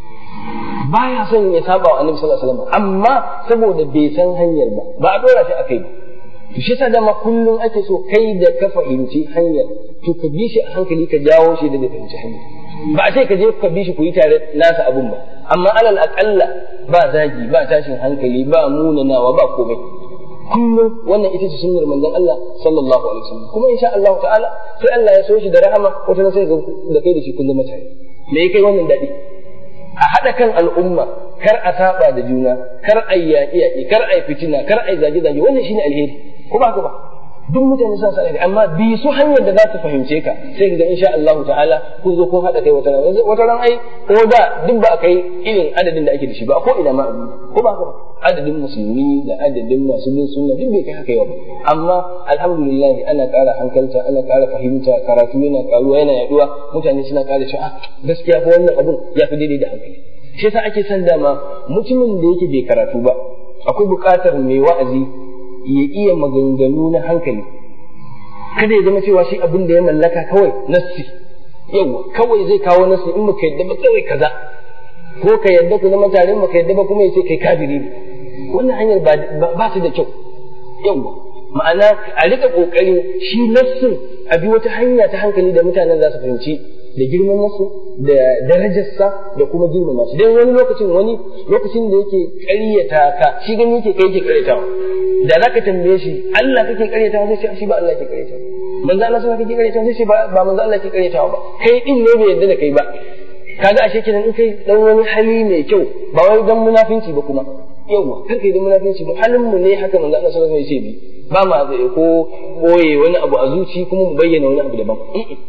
baya son ya saba wa annabi sallallahu alaihi wasallam amma saboda bai san hanyar ba ba a dora shi akai ba to shi yasa dama kullum ake so kai da ka fahimci hanyar to ka bi shi a hankali ka jawo shi da bai fahimci hanyar ba a ce ka je ka bi shi ku yi tare nasa abun ba amma alal aqalla ba zagi ba tashin hankali ba munanawa ba komai kullum wannan ita ce sunnar manzon Allah sallallahu alaihi wasallam kuma insha Allah ta'ala sai Allah ya so shi da rahama wata sai ga da kai da shi kun zama tare me kai wannan dadi a haɗa kan al'umma kar a saba da juna kar a yi yaƙi yaƙi kar a yi fitina kar a yi zage zage wannan shine alheri ko ba ba duk mutane suna sa alheri amma bi su hanyar da za ta fahimce ka sai ka ga insha Allah ta'ala kun zo kun haɗa kai wata ran wata ran ai ko da duk ba a kai irin adadin da ake da shi ba ko ina ma ko ba ba adadin musulmi da adadin masu bin sunna duk bai kai haka yawa amma alhamdulillah ana ƙara hankalta ana ƙara fahimta karatu yana ƙaruwa yana yaduwa mutane suna ƙara cewa gaskiya fa wannan abun ya fi daidai da hankali shi yasa ake son dama mutumin da yake bai karatu ba akwai buƙatar mai wa'azi ya iya maganganu na hankali kada ya zama cewa shi abin da ya mallaka kawai nassi yawa kawai zai kawo nassi in baka yadda ba kawai kaza ko ka yadda ku zama tare baka yadda ba kuma ya ce kai kafiri ne wannan hanyar ba ta da kyau yawa ma'ana a rika kokarin shi nassin a bi wata hanya ta hankali da mutanen za su fahimci da girman nasu da darajarsa da kuma girmama shi dan wani lokacin wani lokacin da yake ƙaryata ka shi gani yake kai yake ƙaryatawa da zaka tambaye shi Allah kake ƙaryatawa sai ce shi ba Allah yake ƙaryatawa manzo Allah sai kake ƙaryatawa sai ce ba manzo Allah yake ƙaryatawa ba kai din ne bai yarda da kai ba kaga ashe kenan in kai dan wani hali mai kyau ba wai dan munafinci ba kuma yawa kar kai dan munafinci ba halin mu ne haka manzo Allah sallallahu alaihi wasallam ya ce bi ba ma ko boye wani abu a zuci kuma mu bayyana wani abu daban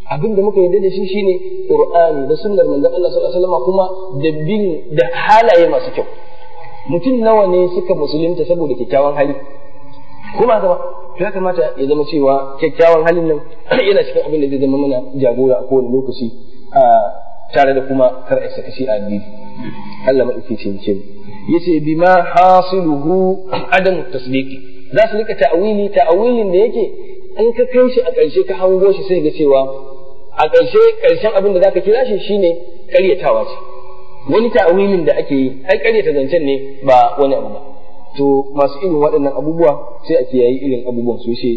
abin da muka yarda da shi shine qur'ani da sunnar manzon Allah sallallahu alaihi wasallam kuma da bin da halaye masu kyau mutum nawa ne suka musulunta saboda kyakkyawan hali kuma gaba to ya kamata ya zama cewa kyakkyawan halin nan yana cikin abin da zai zama mana jagora a kowane lokaci a tare da kuma kar a saka shi a addini Allah madauki ce ce yace bima hasiluhu adam tasdiqi za su rika ta'awili ta'awilin da yake in ka kai shi a ƙarshe ka hango shi sai ga cewa a ƙarshe ƙarshen abin da zaka kira shi shine ƙaryatawa ce wani ta'awilin da ake yi ai ƙaryata zancen ne ba wani abu ba to masu irin waɗannan abubuwa sai a kiyayi irin abubuwan su ce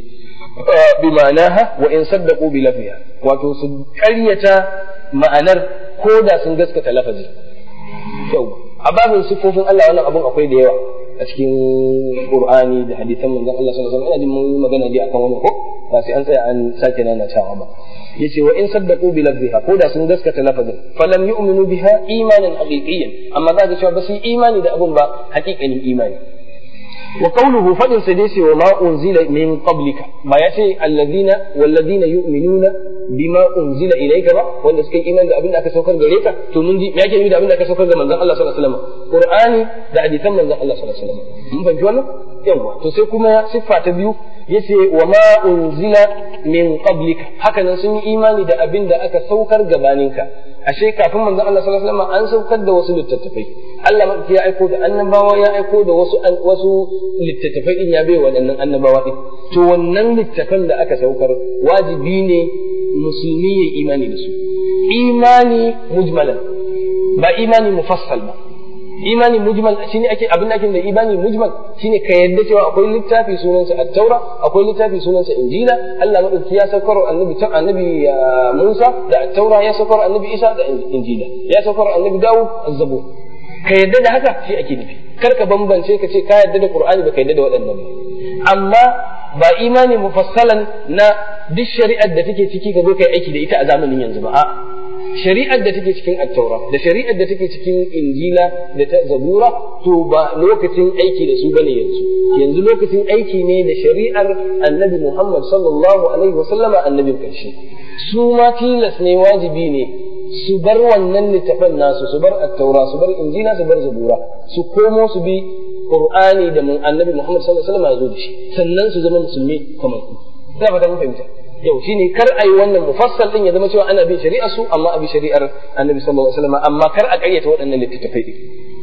bi ma'anaha wa in saddaqu bi lafiya wato su ƙaryata ma'anar ko da sun gaskata lafazi yau a babin sifofin Allah wannan abun akwai da yawa a cikin Qur'ani da hadisan manzon Allah sallallahu alaihi wasallam ina jin mun magana dai akan wannan ko ba sai an tsaya an sake nana cewa ba yace wa in saddaqu bi lafziha ko da sun gaskata lafazin falam yu'minu biha imanan haqiqiyyan amma za ka cewa ba su imani da abun ba haƙiƙanin imani wa qawluhu fadin sa dai wa ma unzila min qablika ba ya ce alladhina walladhina yu'minuna bima unzila ilayka ba wanda suka yi imani da abin da aka saukar gare ka to mun ji me yake nufi da abin da aka saukar ga manzon Allah sallallahu alaihi wasallam qur'ani da hadisan manzon Allah sallallahu alaihi wasallam mun fahimci wannan yawa to sai kuma siffa ta biyu yace wa ma unzila min qablika haka nan sun yi imani da abin da aka saukar gabaninka ashe kafin manzon Allah sallallahu alaihi wasallam an saukar da wasu littattafai Allah madauki ya aiko da annabawa ya aiko da wasu wasu littattafai din ya bai waɗannan annabawa din to wannan littafan da aka saukar wajibi ne musulmi ya imani da su imani mujmalan ba imani mufassal ba imani mujmal shine ake abin da ake da imani mujmal shine ka yadda cewa akwai littafi sunansa at-taura akwai littafi sunansa injila Allah madauki ya saukar annabi ta annabi Musa da at-taura ya saukar annabi Isa da injila ya saukar annabi Dawud az-zabur ka yadda da haka shi ake nufi kar ka bambance ka ce ka yadda da Qur'ani ba ka yadda da waɗannan ba amma ba imani mufassalan na duk shari'ar da take ciki ka zo kai aiki da ita a zamanin yanzu ba a shari'ar da take cikin attaura da shari'ar da take cikin injila da ta zabura to ba lokacin aiki da su bane yanzu yanzu lokacin aiki ne da shari'ar annabi Muhammad sallallahu alaihi wasallama annabin karshe su ma tilas ne wajibi ne su bar wannan littafan nasu su bar attaura su bar injila su bar zabura su komo su bi qur'ani da annabi Muhammad sallallahu alaihi wasallam ya zo da shi sannan su zama musulmi kamar ku ina fata mun fahimta yau shine kar a yi wannan mufassal din ya zama cewa ana bin shari'ar su amma a bi shari'ar annabi sallallahu alaihi wasallam amma kar a ƙaryata waɗannan littattafai din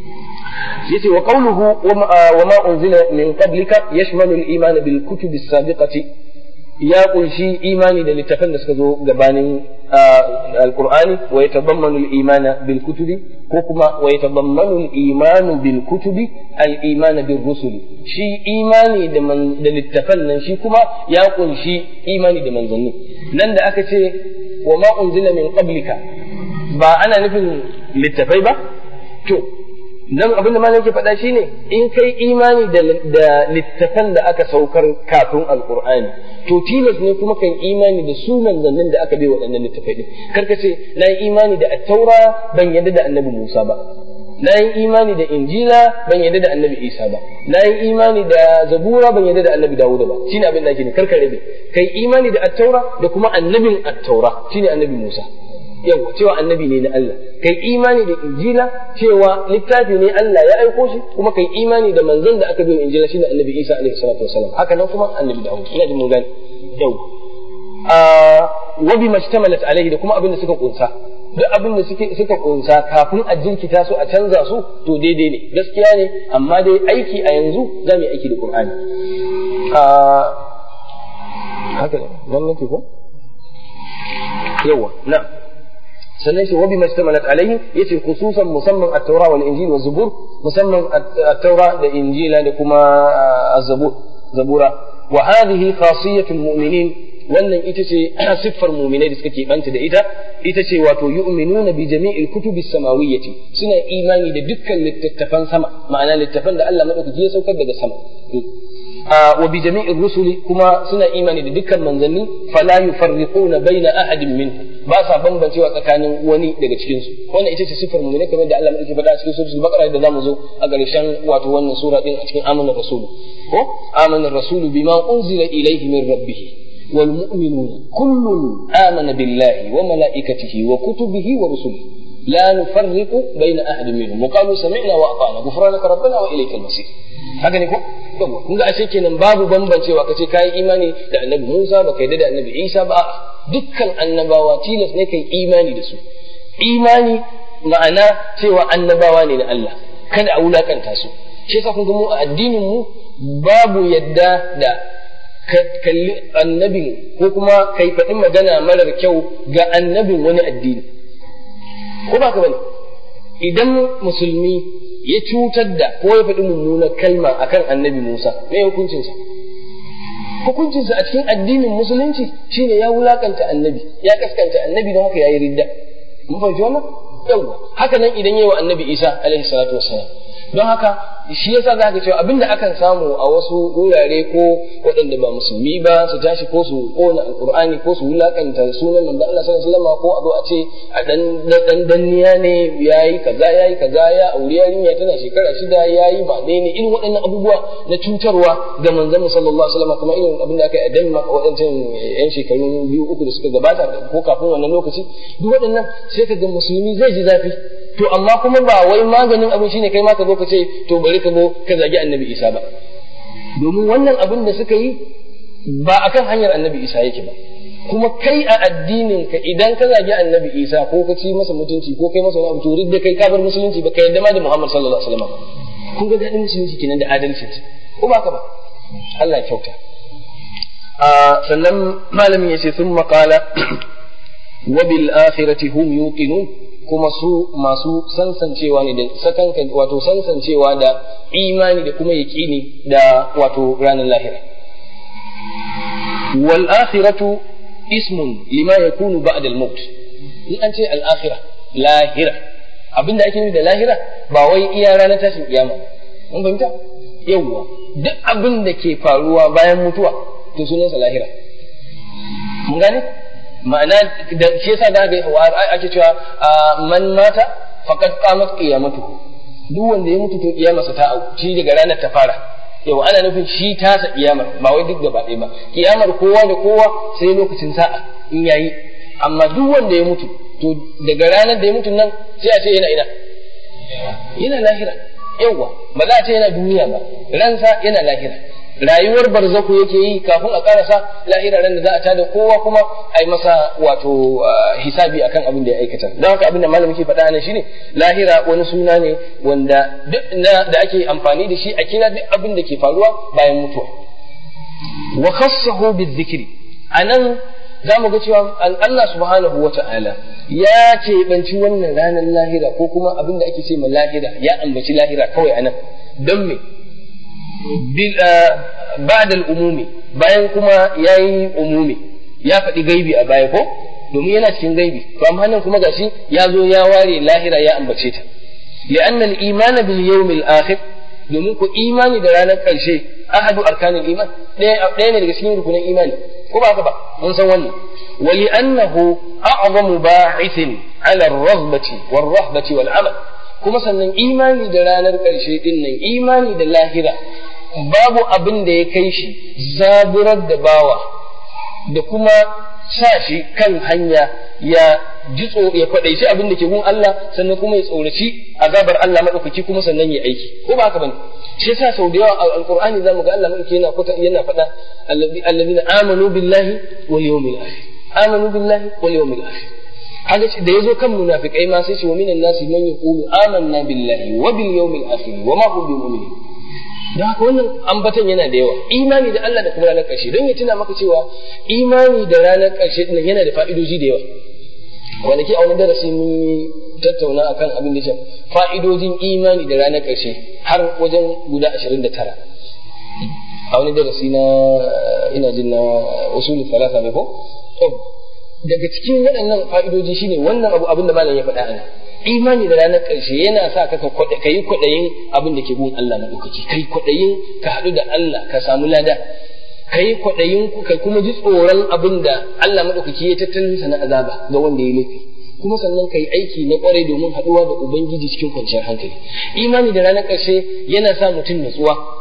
yace wa qawluhu wa ma unzila min qablika yashmalu al-iman bil kutub as-sabiqati ya kunshi imani da littafan da suka zo gabanin alqur'ani wa yatadammanu al-iman bil kutubi ko kuma wa yatadammanu al-iman bil kutubi al-iman bil rusuli shi imani da da littafan nan shi kuma ya kunshi imani da manzanni nan da aka ce wa ma unzila min qablika ba ana nufin littafai ba to nan abin da malam ke faɗa shine in kai imani da littafan da aka saukar kafin alqur'ani to tilas ne kuma kan imani da su manzannin da aka bai waɗannan littafai din karka ce na yi imani da attaura ban yadda da annabi musa ba na yi imani da injila ban yadda da annabi isa ba na yi imani da zabura ban yadda da annabi dawuda ba shine abin da ake ne karka rabe kai imani da attaura da kuma annabin attaura shine annabi musa yau cewa annabi ne na Allah kai imani da injila cewa littafi ne Allah ya aiko shi kuma kai imani da manzon da aka biyo injila shine annabi Isa alaihi salatu wasalam haka nan kuma annabi Dawud ina jin mun gane yau a wa bi mashtamalat alaihi da kuma abin da suka kunsa duk abin da suke suka kunsa kafin a jinkita su a canza su to daidai ne gaskiya ne amma dai aiki a yanzu za mu yi aiki da Qur'ani a haka nan nake ko yawa na'am sannan shi wabi mashtamalat alaihi yace khususan musamman at-taura wal injil waz zubur musamman at-taura da injila da kuma az-zabur zabura wa hadhihi khasiyatul mu'minin wannan ita ce siffar mu'minai da suka banta da ita ita ce wato yu'minuna bi jami'il kutubis samawiyyati suna imani da dukkan littattafan sama ma'ana littattafan da Allah madaukaki ya saukar daga sama wa bi jami'ir rusuli kuma suna imani da dukkan manzanni fala yufarriquna baina ahadin minhum ba sa bambancewa tsakanin wani daga cikin su wannan ita ce sifar mu'mini kamar da Allah yake faɗa a cikin suratul baqara da zamu zo a ƙarshen wato wannan sura din a cikin amanar rasulu ko amanar rasulu bima unzila ilayhi min rabbih wal mu'minuna kullun amana billahi wa malaikatihi wa kutubihi wa rusulihi la nufarriqu baina ahadin minhum wa qalu sami'na wa ata'na ghufranaka rabbana wa ilaykal masir haka ne ko yawa kun ga ashe kenan babu bambancewa kace kai imani da annabi Musa ba kai da annabi Isa ba dukkan annabawa tilas ne kai imani da su imani ma'ana cewa annabawa ne na Allah kada a wulakanta su shi yasa kun ga mu a addinin mu babu yadda da kalli annabin ko kuma kai faɗi magana marar kyau ga annabin wani addini ko ba ka bane idan musulmi ya cutar da ko ya faɗi mummunar kalma akan annabi Musa me hukuncinsa hukuncinsa a cikin addinin musulunci shine ya wulakanta annabi ya kaskanta annabi don haka yayi ridda mun fahimci wannan yawa haka nan idan yayi wa annabi Isa alaihi salatu wassalam don haka shi yasa za ka cewa abinda akan samu a wasu wurare ko waɗanda ba musulmi ba su tashi ko su kona alqur'ani ko su wulakanta sunan manzo Allah sallallahu alaihi wasallam ko a zo a ce a dan dan danniya ne yayi kaza yayi kaza ya aure yarinya tana shekara shida yayi ba dai ne irin waɗannan abubuwa na cutarwa ga manzon sallallahu alaihi wasallam kamar irin abin da aka yi a Denmark waɗancan yan shekaru biyu uku da suka gabata ko kafin wannan lokaci duk waɗannan sai ka ga musulmi zai ji zafi to amma kuma ba wai maganin abin shine kai ma ka zo ka ce to bari ka zo ka zagi annabi isa ba domin wannan abin da suka yi ba akan hanyar annabi isa yake ba kuma kai a addinin ka idan ka zagi annabi isa ko ka ci masa mutunci ko kai masa wani abu to da kai ka bar musulunci ba ka yarda ma da muhammad sallallahu alaihi wasallam kun ga dadin musulunci kenan da adalci ko ba ka ba Allah ya kyauta sannan malamin ya ce sun maƙala wa bil akhirati hum yuqinun kuma su masu sansancewa ne da sakanka wato sansancewa da imani da kuma yaƙini da wato ranar lahira wal akhiratu ismun lima yakunu ba'da al maut in an ce al akhira lahira abinda ake nufi da lahira ba wai iya ranar tashin kiyama mun fahimta yawwa duk abin da ke faruwa bayan mutuwa to sunansa lahira mun gane ma'ana da shi yasa da ga ake cewa man mata faqad qamat qiyamatuhu duk wanda ya mutu to kiyamarsa ta au shi daga ranar ta fara yau ana nufin shi tasa kiyamar ba wai duk gaba ɗaya ba kiyamar kowa da kowa sai lokacin sa'a in yayi amma duk wanda ya mutu to daga ranar da ya mutu nan sai a ce yana ina yana lahira yawa ba za a ce yana duniya ba ransa yana lahira rayuwar barzaku yake yi kafin a karasa lahira ran da za a tada kowa kuma a yi masa wato hisabi akan abin da ya aikata don haka abin da malamin ke faɗa nan shine lahira wani suna ne wanda duk na da ake amfani da shi a kira duk abin da ke faruwa bayan mutuwa wa khassahu bizikri anan za mu ga cewa Allah subhanahu wa ta'ala ya keɓanci wannan ranar lahira ko kuma abin da ake ce ma lahira ya ambaci lahira kawai anan don me ba'da umumi bayan kuma yayi umumi ya faɗi gaibi a baya ko domin yana cikin gaibi to amma nan kuma gashi ya zo ya ware lahira ya ambace ta li'anna al-iman bil yawm al-akhir domin ku imani da ranar ƙarshe ahadu arkanil iman ɗaya ne daga cikin rukunin imani ko ba haka ba mun san wannan wa li'annahu a'zamu ba'ithin ala ar-raghbati war-rahbati wal-amal kuma sannan imani da ranar ƙarshe din nan imani da lahira babu abin da ya kai shi zaburar da bawa da kuma sa shi kan hanya ya ji ya kwaɗaici abin da ke gun Allah sannan kuma ya tsoraci azabar Allah maɗaukaki kuma sannan ya aiki ko ba haka bane shi yasa sau da yawa a alqur'ani zamu ga Allah maɗaukaki yana kuta yana faɗa alladhina amanu billahi wal yawmil akhir amanu billahi wal yawmil akhir haka da yazo kan munafikai ma sai ce wa minan nasi man yaqulu amanna billahi wa bil yawmil akhir wa ma hum bimu'minin da haka wannan ambatan yana da yawa imani da Allah da kuma ranar ƙarshe don ya tuna maka cewa imani da ranar ƙarshe din yana da fa'idoji da yawa kwanaki a wani darasi mun yi tattauna akan abin da fa'idojin imani da ranar ƙarshe har wajen guda ashirin da tara a wani darasi na ina jin na usulul talata ne ko daga cikin waɗannan fa'idoji shine wannan abu abin da malam ya faɗa ana imani da ranar ƙarshe yana sa ka ka yi kwaɗayin abin da ke gun Allah na ɗaukaki kai kwaɗayin ka haɗu da Allah ka samu lada ka yi kwaɗayin ka kuma ji tsoron abin da Allah maɗaukaki ya tattalin sa na azaba ga wanda ya laifi kuma sannan ka yi aiki na ƙwarai domin haɗuwa da Ubangiji cikin kwanciyar hankali imani da ranar ƙarshe yana sa mutum natsuwa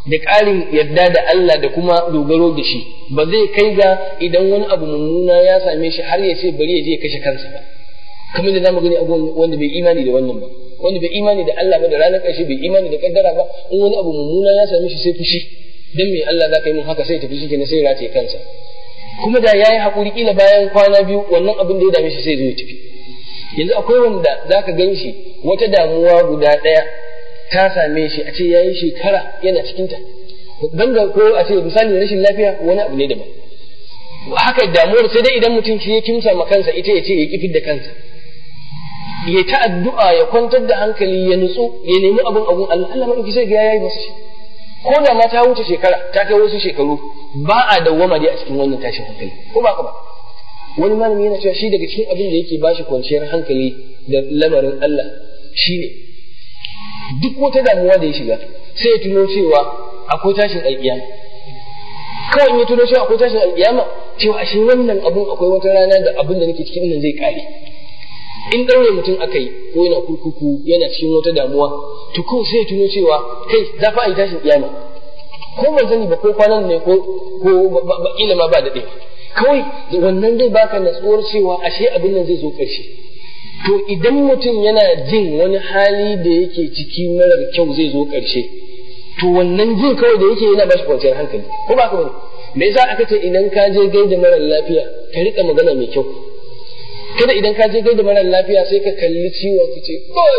da ƙarin yadda da Allah da kuma dogaro da shi ba zai kai ga idan wani abu mummuna ya same shi har ya ce bari ya je ya kashe kansa ba kamar da zamu gani abubuwan wanda bai imani da wannan ba wanda bai imani da Allah ba da ranar ƙarshe bai imani da kaddara ba in wani abu mummuna ya same shi sai fushi dan me Allah za ka yi mun haka sai tafi shi kenan sai ya rataye kansa kuma da yayi hakuri kila bayan kwana biyu wannan abin da ya dame shi sai zo ya tafi yanzu akwai wanda zaka gan shi wata damuwa guda ɗaya ta same shi a ce yayi shekara yana cikin ta banga ko a ce misali rashin lafiya wani abu ne daban haka damuwar sai dai idan mutum shi ya kimsa ma kansa ita ya ce ya kifin da kansa ya ta addu'a ya kwantar da hankali ya nutsu ya nemi abin abun Allah Allah madauki sai ga yayi masa shi ko da ma ta wuce shekara ta kai wasu shekaru ba a dawwama dai a cikin wannan tashin hankali ko ba ka ba wani malami yana cewa shi daga cikin abin da yake bashi kwanciyar hankali da lamarin Allah shine duk wata damuwa da ya shiga sai ya tuno cewa akwai tashin alƙiyama kawai in ya tuno cewa akwai tashin alƙiyama cewa ashe wannan abun akwai wata rana da abin da nake cikin nan zai kare in ɗaure mutum aka yi ko yana kurkuku yana cikin wata damuwa to kawai sai ya tuno cewa kai za fa a yi tashin kiyama ko ban sani ba ko kwanan ne ko ko kila ma ba daɗe kawai wannan zai baka natsuwar cewa ashe abin nan zai zo ƙarshe to idan mutum yana jin wani hali da yake ciki marar kyau zai zo ƙarshe to wannan jin kawai da yake yana ba shi kwanciyar hankali ko ba ka bane me yasa aka ce idan ka je gaida marar lafiya ka riƙa magana mai kyau kada idan ka je gaida marar lafiya sai ka kalli ciwon ka ce kai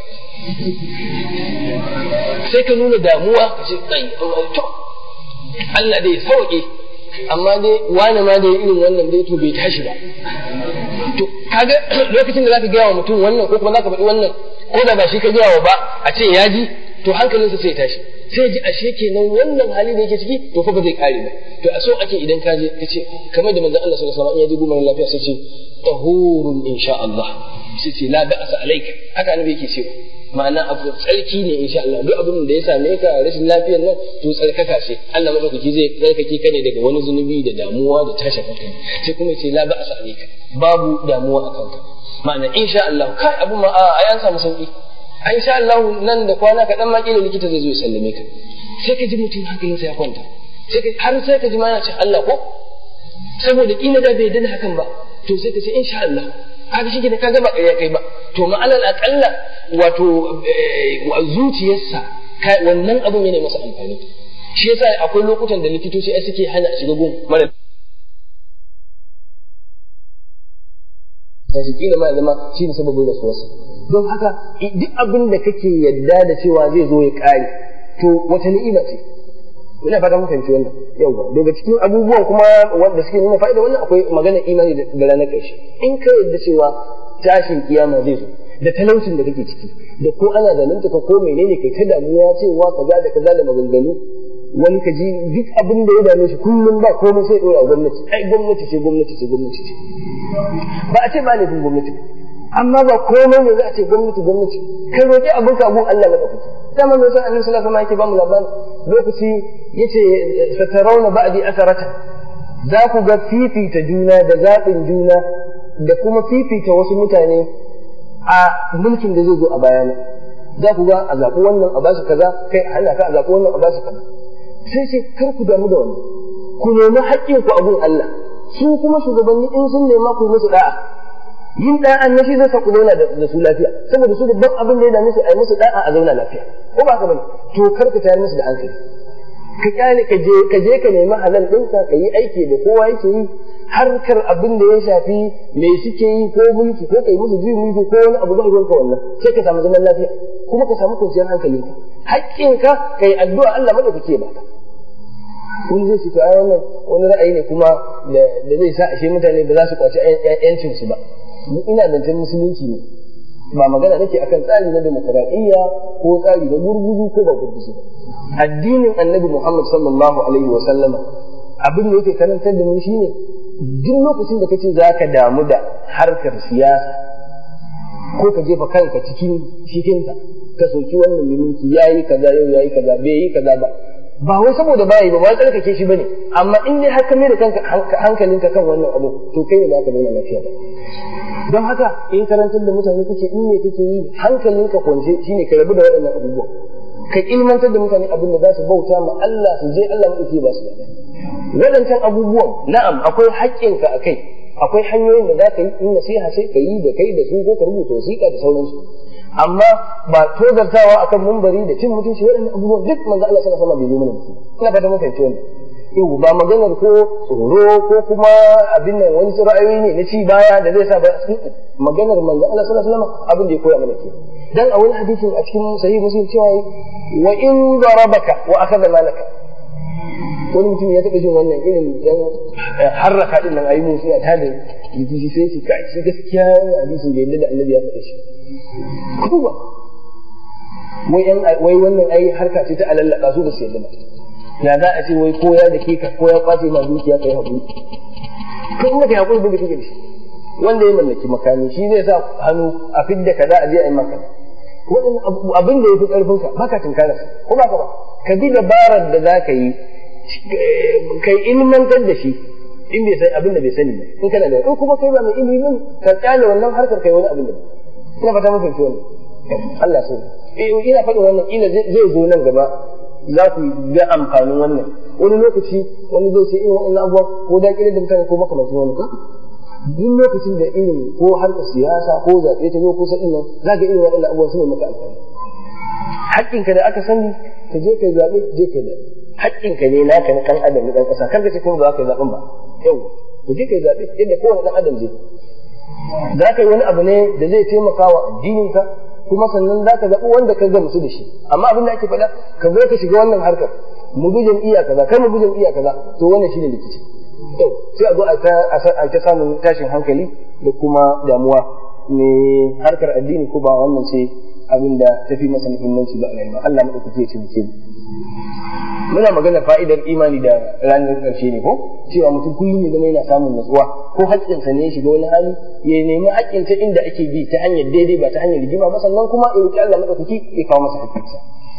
sai ka nuna damuwa ka ce kai to Allah dai sauke amma dai wani ma da irin wannan dai to bai tashi ba to kaga lokacin da zaka gaya wa mutum wannan ko kuma zaka faɗi wannan ko da ba shi ka gaya wa ba a ce ya ji to hankalinsa sai ya tashi sai ji ashe kenan wannan hali da yake ciki to fa ba zai kare ba to a so ake idan ka je ka ce kamar da manzon Allah sallallahu alaihi wasallam ya ji gumar lafiya sai ce tahurun insha Allah sai ce la ba'sa alayka haka annabi yake cewa ma'ana abu tsarki ne insha Allah duk abin da ya same ka rashin lafiyar nan to tsarkaka ce Allah madaukaki zai tsarkake ka ne daga wani zunubi da damuwa da tashin hankali sai kuma ce la ba'sa alayka babu damuwa a kanka ma'ana insha Allah kai abu ma a an samu sauki insha Allah nan da kwana kaɗan ma kila likita zai zo ya sallame ka sai ka ji mutum hankalinsa ya kwanta sai ka har sai ka ji ma yana ce Allah ko saboda kila da bai dana hakan ba to sai ka ce insha Allah kaga shi ne kaga ba ƙarya kai ba to ma'anar aƙalla wato zuciyarsa wannan abun yana masa amfani shi yasa akwai lokutan da likitoci ai suke hana a shiga gun mara da shi kila ma zama shi ne sababin rasuwarsa don haka duk abin da kake yadda da cewa zai zo ya ƙare to wata ni'ima ce ina fata mun fahimci wannan yawa daga cikin abubuwan kuma wanda suke nuna fa'ida wannan akwai magana imani da ranar ƙarshe in ka yadda cewa tashin kiyama zai zo da talaucin da kake ciki da ko ana zalunta ka ko menene kai ta damuwa cewa kaza da kaza da maganganu wani ka ji duk abin da ya dame shi kullum ba komai sai dora gwamnati ai gwamnati ce gwamnati ce gwamnati ce ba a ce ba laifin gwamnati amma ba komai ne za a ce gwamnati gwamnati kai roƙi abin ka abun Allah madaukaki dama mai san annabi sallallahu alaihi wasallam yake ba mu labarin lokaci yace satarauna ba'di asarata za ku ga fifita juna da zaɓin juna da kuma fifita wasu mutane a mulkin da zai zo a bayana za ku ga a zaɓi wannan a basu kaza kai a hana ka a zaɓi wannan a basu kaza sai ce kar ku damu da wannan ku nemi haƙƙin ku a gun Allah su kuma shugabanni in sun nema ku musu da'a yin da'a na shi zai sa ku zauna da su lafiya saboda su babban abin da ya dame su a yi musu da'a a zauna lafiya ko ba ka bane to kar ka tayar musu da hankali ka kyale ka je ka je ka nemi halal ɗinka ka yi aiki da kowa yake yi harkar abin da ya shafi me suke yi ko mulki ko kai musu jin mulki ko wani abu zai ruwanka wannan sai ka samu zaman lafiya kuma ka samu kwanciyar hankalinka haƙƙinka kai addu'a Allah madaukake ya baka wani zai ce ai wannan wani ra'ayi ne kuma da zai sa ashe mutane ba za su kwaci yancin su ba ina zancen musulunci ne ba magana nake akan tsari na demokradiyya ko tsari na gurguzu ko ba gurguzu addinin annabi Muhammad sallallahu alaihi wa sallama abin da yake karantar da mu shine duk lokacin da kace zaka damu da harkar siyasa ko ka jefa kanka cikin cikinta ka soki wannan mai mulki yayi kaza yau yayi kaza bai yi kaza ba ba wai saboda bayi ba ba tsarkake shi bane amma in dai har ka mai da kanka hankalinka kan wannan abu to kai ne zaka nuna lafiya ba don haka in karantar da mutane kake in ne kake yi hankalinka kwance shine ka rabu da waɗannan abubuwa ka ilmantar da mutane abin da za su bauta ma Allah su je Allah maɗauki ba su da waɗancan abubuwan na'am akwai haƙƙinka a kai akwai hanyoyin da za ka yi in nasiha sai ka yi da kai da su ko ka rubuta wasiƙa da sauransu amma ba tozartawa akan mumbari da cin mutunci waɗannan abubuwan duk manzo Allah sallallahu alaihi wasallam bai zo mana da su ina fata mun fahimci wannan yau ba maganar ko tsoro ko kuma abin nan wani ra'ayoyi ne na ci baya da zai sa ba maganar manzo Allah sallallahu alaihi wasallam abin da ya koya mana ke dan a wani hadisin a cikin sahih muslim cewa wa in darabaka wa akhadha malaka wani mutum ya taɓa jin wannan irin yan harraka din nan ayi musu ya tada jiki sai shi kai shi gaskiya wannan hadisin da yadda da annabi ya faɗa shi kuma wai yan wai wannan ai harka ce ta alallaka su da su yadda ba ya za a ce wai ko ya dake ka ko ya kwace ma dukiya kai hakuri ko in ka hakuri buga kike da shi wanda ya mallaki makami shi zai sa hannu a fidda kaza a je a yi maka wannan abin da yafi karfin ka baka tinkara ko baka ba ka bi dabarar da za ka yi kai ilmantar da shi in bai san abin da bai sani ba in kana da in kuma kai ba mai ilimi ka kyale wannan harkar kai wani abin da ina fata mun fahimci wannan Allah so ina faɗin wannan ina zai zo nan gaba za ku ga amfanin wannan wani lokaci wani zai ce irin wannan abubuwa ko da kire da mutane ko makamancin wani ka duk lokacin da irin ko harkar siyasa ko zaɓe ta zo ko sa nan za ka irin waɗannan abubuwan su ne maka amfani haƙƙinka da aka sani ka je kai zaɓe je kai zaɓe haƙƙinka ne naka na ɗan adam na ɗan ƙasa kar ka ce kuma ba za ka yi zaɓen ba yau ku je kai zaɓe yadda kowane ɗan adam zai za ka yi wani abu ne da zai taimaka wa addininka kuma sannan za ka zaɓi wanda ka gamsu da shi amma abin da ake faɗa ka zo ka shiga wannan harkar mu bi jam'iyya kaza kai mu bi jam'iyya kaza to wannan shine rikici to sai a zo a ta samun tashin hankali da kuma damuwa ne harkar addini ko ba wannan ce abin da ta fi masa muhimmanci ba a rayuwa Allah maɗaukaki ya ce mu muna magana fa'idar imani da ranar ƙarshe ne ko cewa mutum kullum ya zama yana samun natsuwa ko haƙƙinsa ne ya shiga wani hali ya nemi haƙƙinsa inda ake bi ta hanyar daidai ba ta hanyar rigima ba sannan kuma ya roƙi Allah maɗaukaki ya kawo masa haƙƙinsa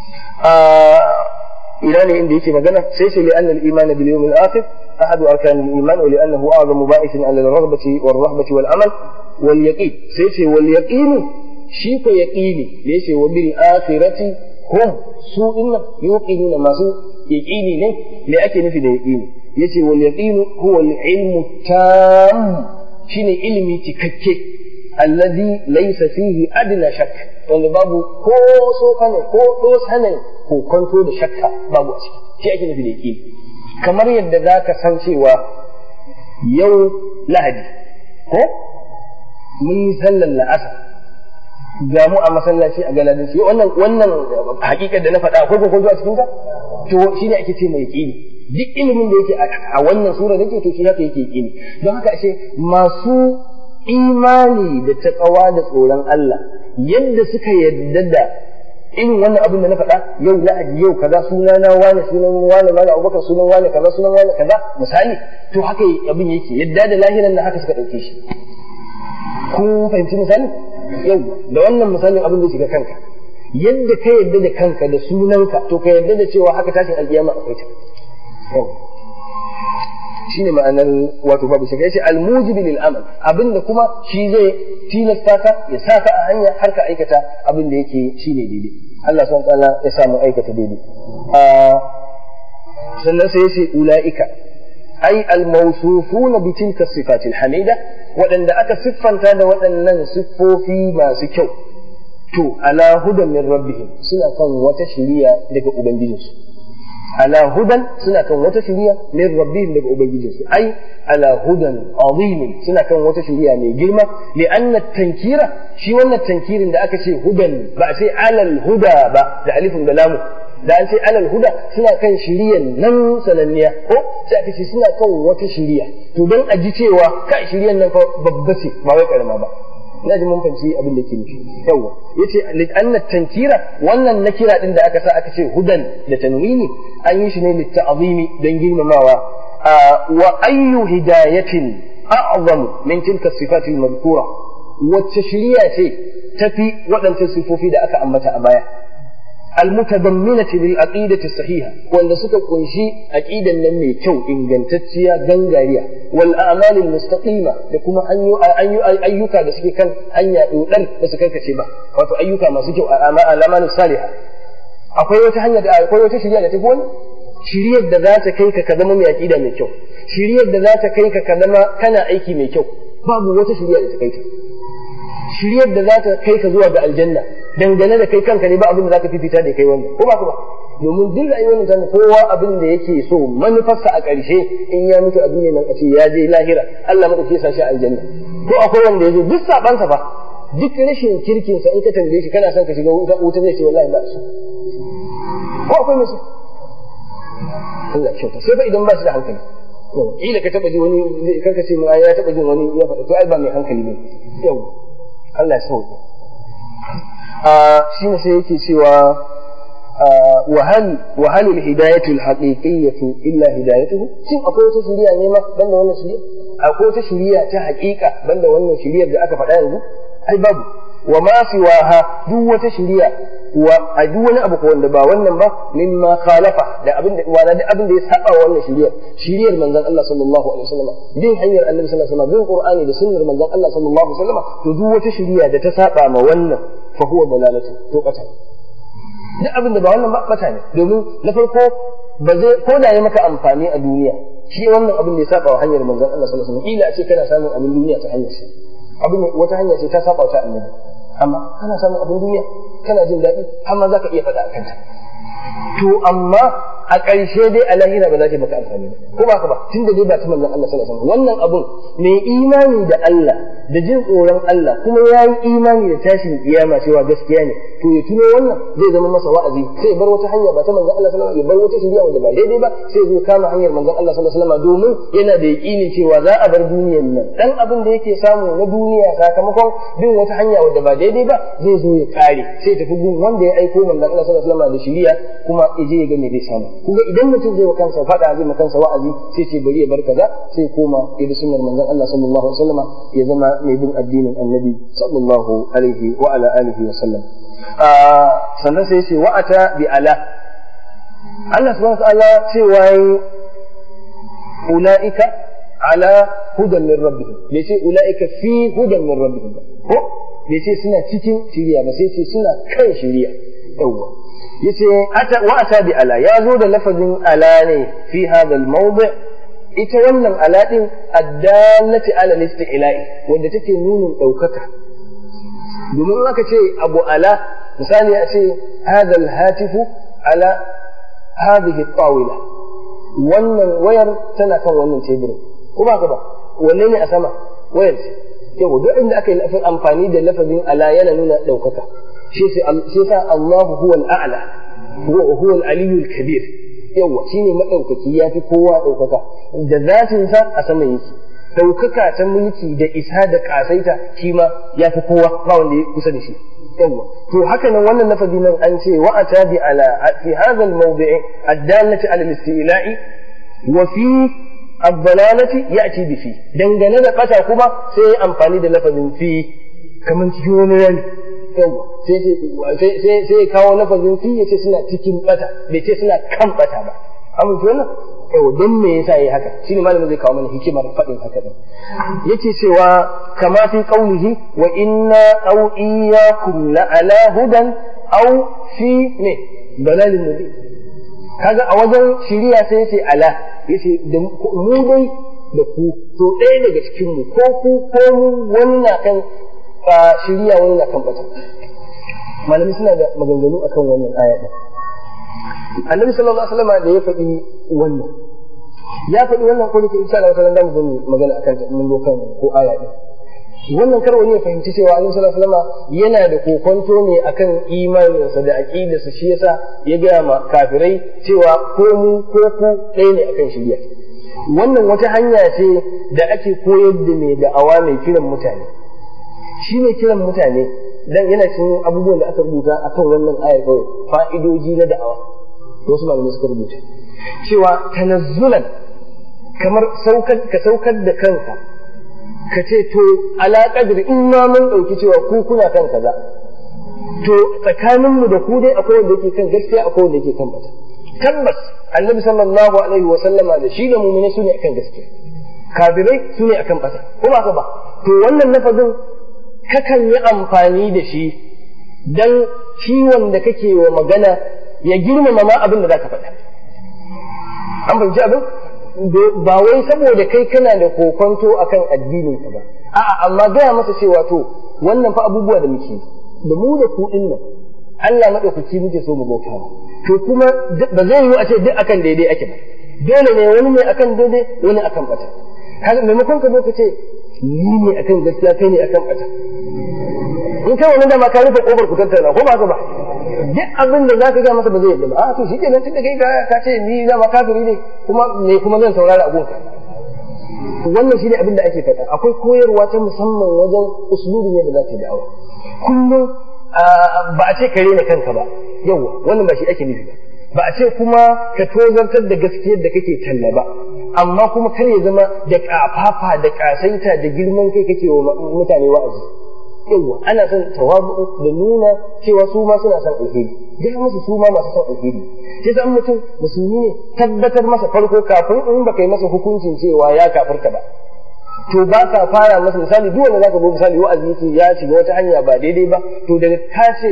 ina ne inda yake magana sai sai li'anna al-iman bil yawm al-akhir ahad arkan al-iman wa li'annahu a'zamu ba'ithin 'ala al-raghbati wal-rahbati wal-amal wal-yaqin sai sai wal-yaqin shi ko yaqini da yace wa bil akhirati hum su inna yuqinuna masu yaqini ne me ake nufi da yaqini yace wal yaqinu huwa al ilmu tam shine ilimi cikakke alladhi laysa fihi adna shakk wanda babu ko so kane ko dos hanan ko kwanto da shakka babu a ciki shi ake nufi da yaqini kamar yadda zaka san cewa yau lahadi ko mun yi sallar la'asar ga mu a masallaci a galadin shi wannan wannan hakikar da na faɗa akwai ko a cikin ta to shi ne ake ce mai yaqini duk ilimin da yake a wannan sura da ke to shi haka yake yaqini don haka ashe masu imani da taqwa da tsoron Allah yadda suka yadda da irin wannan abin da na faɗa yau lahadi yau kaza sunana wani sunan wani wani abubakar sunan wani kaza sunan wani kaza misali to haka abin yake yadda da lahiran na haka suka ɗauke shi kun fahimci misali yau da wannan misalin abin da shiga kanka yadda ka yadda da kanka da sunanka to ka yadda da cewa haka tashin alkiyama akwai ta yau shine ma'anar wato babu shiga yace almujibi lil amal abinda kuma shi zai tilasta ka ya sa ka a hanya har ka aikata abin da yake shine daidai Allah subhanahu wa ta'ala ya sa mu aikata daidai sannan sai yace ulaika ai almawsufuna bi tilka sifatil hamida waɗanda aka siffanta da waɗannan siffofi masu kyau to ala hudan min rabbihim suna kan wata shiriya daga ubangijinsu ala hudan suna kan wata shiriya min rabbihim daga ubangijinsu ai ala hudan azimin suna kan wata shiriya mai girma li anna tankira shi wannan tankirin da aka ce hudan ba sai alal huda ba da alifin da lamu da an ce alal huda suna kan shiriyan nan sananniya ko sai aka ce suna kan wata shiriya to don a ji cewa ka shiriyan nan fa babba ce ba wai karama ba ina ji mun fahimci abin da ke nufi yawa yace li anna tankira wannan nakira din da aka sa aka ce hudan da tanwini an yi shi ne li ta'zimi dan girmamawa wa ayyu hidayatin a'zamu min tilka sifati al-madhkura wacce shiriya ce tafi waɗancan sifofi da aka ambata a baya المتضمنة للعقيدة الصحيحة وأن سكا قنشي عقيدة لم كو إن جنتتشيا جنجاريا والأعمال المستقيمة لكم أن أن أيوكا بسكي كان أن يؤدر بسكي كتبا وتو أيوكا ما سكي الأعمال الصالحة akwai wata hanya da akwai wata shiriya da tafi wani shiriyar da za ta kai ka ka zama mai aqida mai kyau shiriyar da za ta kai ka ka zama kana aiki mai kyau babu wata shiriya da ta kai ta shiriyar da za ta kai ka zuwa ga aljanna dangane da kai kanka ne ba abin da za ka fifita da kai wannan ko ba ku ba domin duk rayuwar mutane kowa abin da yake so manufarsa a ƙarshe in ya mutu abin ne nan a ce ya je lahira Allah madauke sa shi aljanna ko akwai wanda ya zo duk sabansa fa duk rashin kirkinsa in ka tambaye shi kana son ka shiga wuta zai ce wallahi ba su ko akwai musu Allah kyauta sai fa idan ba shi da hankali kila ka taba ji wani kanka ce mu ya taba jin wani ya faɗa to ai ba mai hankali ne yau Allah ya sauke a shi ne sai yake cewa وهل وهل الهداية الحقيقية إلا هدايته؟ شن أقول تشريع نيمة بل ولا شريع؟ أقول تشريع تحقيقة بل ولا شريع بأك فدان أي باب وما سواها دو تشريع ودون أبو قوان دبا ونن با مما خالفه da abin da wala da abin da ya saba wannan shiriyar shiriyar manzon Allah sallallahu alaihi wasallam bin hanyar annabi sallallahu alaihi wasallam bin qur'ani da sunnar manzon Allah sallallahu alaihi wasallam to duk wata shiriya da ta saba ma wannan fa huwa dalalatu to kata duk abin da ba wannan ba bata ne domin na farko ba zai ko da ya maka amfani a duniya shi wannan abin da ya saba wa hanyar manzon Allah sallallahu alaihi wasallam ila a ce kana samun abin duniya ta hanyar shi abin wata hanya ce ta saba ta annabi amma kana samun abin duniya kana jin daɗi har ma zaka iya faɗa a kanta to amma a ƙarshe dai a lahira ba za ta maka amfani ba ko ba ka ba tunda dai ba ta manzon Allah sallallahu alaihi wasallam wannan abun mai imani da Allah da jin tsoron Allah kuma ya yi imani da tashin kiyama cewa gaskiya ne to ya tuno wannan zai zama masa wa'azi sai ya bar wata hanya ba ta manzon Allah sallallahu alaihi wasallam ya bar wata shari'a wanda ba daidai ba sai ya zo kama hanyar manzon Allah sallallahu alaihi wasallam domin yana da yaƙini cewa za a bar duniyar nan dan abin da yake samu na duniya sakamakon bin wata hanya wanda ba daidai ba zai zo ya kare sai ya tafi gun wanda ya aiko manzon Allah sallallahu alaihi wasallam da shari'a kuma ya je ya ga me zai samu kuma idan mutum zai wa kansa faɗa zai ma kansa wa'azi sai ce bari ya bar kaza sai koma ya bi sunnar manzon Allah sallallahu alaihi wasallam ya zama mai bin addinin annabi sallallahu alaihi wa ala alihi wa sallam sannan sai ce wa'ata bi ala Allah subhanahu wa ta'ala cewa ulaika ala hudan min rabbihim bai ce ulaika fi hudan min rabbihim ko bai ce suna cikin shiriya ba sai ce suna kan shiriya yawwa yace ata wa ata bi ala ya zo da lafazin ala ne fi hadha al-mawdi' ita wannan ala din addallati ala al-isti'la'i wanda take nunin daukaka domin aka ce abu ala misali a ce hadha al-hatifu ala hadhihi at-tawila wannan wayar tana kan wannan teburin ko ba ka ba wanne ne a sama wayar ce yau duk inda aka yi amfani da lafazin ala yana nuna daukaka shi sa Allahu huwa al-a'la huwa al-aliyyu al-kabir yawa shine madaukaki yafi kowa daukaka da zatin sa a sama yake daukaka ta mulki da isa da kasaita shi ma yafi kowa ba wanda ya kusa da shi yawa to haka nan wannan lafazi nan an ce wa atabi ala fi hadha al-mawdi' ad-dallati ala al-istila'i wa fi الضلالة يأتي بفي dangane da ƙasa kuma sai amfani da lafazin fi kamar cikin wani rani yawa sai sai kawo lafazin fi ya ce suna cikin bata bai ce suna kan bata ba amince wannan yawa don me yasa yayi haka shine malamin zai kawo mana hikimar faɗin haka din yake cewa kama fi qaulihi wa inna aw iyyakum la ala hudan aw fi ne dalalin mubin kaga a wajen shiriya sai yace ala yace da mu dai da ku to ɗaya daga cikin mu ko ku ko mu wannan kan shiriya wani na kan bata malami suna da maganganu akan wannan aya din annabi sallallahu alaihi wasallam da ya faɗi wannan ya faɗi wannan ko dake insha Allah wata ran zamu zo magana akan ta mun zo kan ko aya din wannan kar wani ya fahimci cewa annabi sallallahu alaihi wasallam yana da kokonto ne akan imaninsa da aqidarsa shi yasa ya gaya ma kafirai cewa ko mu ko ku ɗaya ne akan shirya wannan wata hanya ce da ake koyar da mai da'awa mai kiran mutane shi mai kiran mutane dan yana cikin abubuwan da aka rubuta akan wannan aya kawai fa'idoji na da'awa wasu malamai suka rubuta cewa tanazzulan kamar saukar ka saukar da kanka ka ce to ala qadri in ma mun dauki cewa ku kuna kan kaza to tsakaninmu da ku dai akwai wanda yake kan gaskiya akwai wanda yake kan bata tabbas annabi sallallahu alaihi wa sallama da shi da mu'mini sune akan gaskiya kafirai sune akan bata ko ba ba to wannan lafazin kakan yi amfani da shi dan ciwon da kake wa magana ya girmama ma abin da zaka faɗa an fahimci abin ba wai saboda kai kana da kokonto akan addinin ka ba a'a amma gaya masa cewa to wannan fa abubuwa da muke da mu da ku din nan Allah madaukaki muke so mu bauta ba to kuma ba zai yiwu a ce duk akan daidai ake ba dole ne wani ne akan daidai wani akan bata kaga maimakon ka zo ka ce ni ne akan gaskiya kai ne akan bata in kai wani da ma ka rufe kofar ku tattauna ko ba ka ba duk abin da za ka ga masa ba zai yadda ba a to shi kenan tunda kai ka ce ni za ma kafiri ne kuma me kuma zan saurara abun ka wannan shine abin da ake faɗa akwai koyarwa ta musamman wajen uslubin yadda za ka da'awa kullum ba a ce ka rena kanka ba yawa wannan ba shi ake nufi ba ba a ce kuma ka tozartar da gaskiyar da kake talla ba amma kuma kar ya zama da kafafa da kasaita da girman kai kake wa mutane wa'azi yawa ana son tawabu da nuna cewa su ma suna son alheri ga musu su ma masu son alheri sai san mutum musulmi ne tabbatar masa farko kafin in baka yi masa hukuncin cewa ya kafirka ba to ba ka fara masa misali duk wanda zaka zo misali wa'azi yake ya shiga wata hanya ba daidai ba to daga ka ce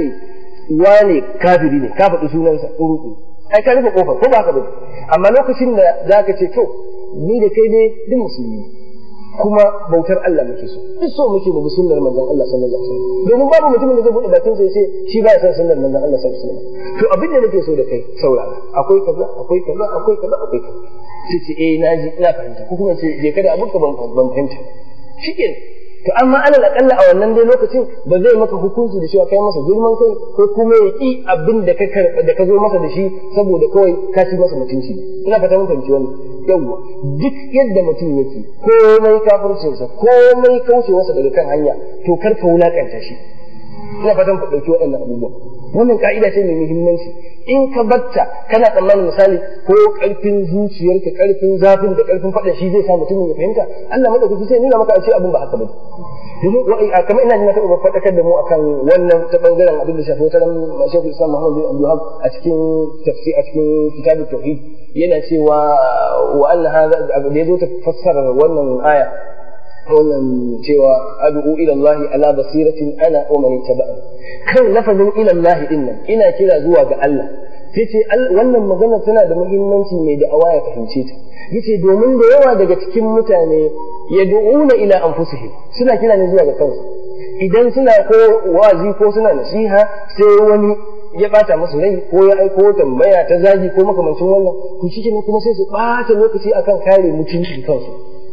wane kafiri ne ka faɗi sunansa uruku ai ka rufe kofar ko ba ka ba amma lokacin da zaka ce to ni da kai ne duk musulmi kuma bautar Allah muke so duk so muke mu sunnar manzon Allah sallallahu alaihi wasallam domin babu mutumin da zai bude bakin sa yace shi ba ya san sunnar manzon Allah sallallahu alaihi wasallam to abin da nake so da kai saurara akwai kaza akwai kaza akwai kaza akwai kaza sai ce eh naji ina fahimta ko kuma ce je kada abin ka ban ban fahimta shikenan to amma alal akalla a wannan dai lokacin ba zai maka hukunci da cewa kai masa girman kai ko kuma ya ki abin da ka karba da ka zo masa da shi saboda kawai ka ci masa mutunci ina fata mun fahimci wannan yawwa duk yadda mutum yake komai kafircinsa komai kaucewarsa daga kan hanya to kar ka wulakanta shi ina fatan ku ɗauki waɗannan abubuwa wannan ka'ida ce mai muhimmanci in ka batta kana tsammanin misali ko ƙarfin zuciyarka ƙarfin zafin da ƙarfin faɗa shi zai sa mutumin ya fahimta Allah madaukaki sai nuna maka a ce abin ba haka ba domin kamar ina jin na taɓa faɗakar da mu akan wannan ta ɓangaren abin da shafi wata ran Sheikh Islam Muhammad bin Abdul a cikin tafsir a cikin kitabut tauhid yana cewa wa anna hadha da yazo ta fassara wannan aya wannan cewa ad'u ila Allah ala basiratin ana wa man ittaba'ani kan lafazin ila Allah din nan ina kira zuwa ga Allah yace wannan magana tana da muhimmanci mai da ya fahimce ta yace domin da yawa daga cikin mutane yad'una ila anfusihim suna kira ne zuwa ga kansu idan suna ko wazi ko suna nasiha sai wani ya bata musu rai ko ya aiko tambaya ta zagi ko makamancin wannan to shi kuma sai su bata lokaci akan kare mutuncin kansu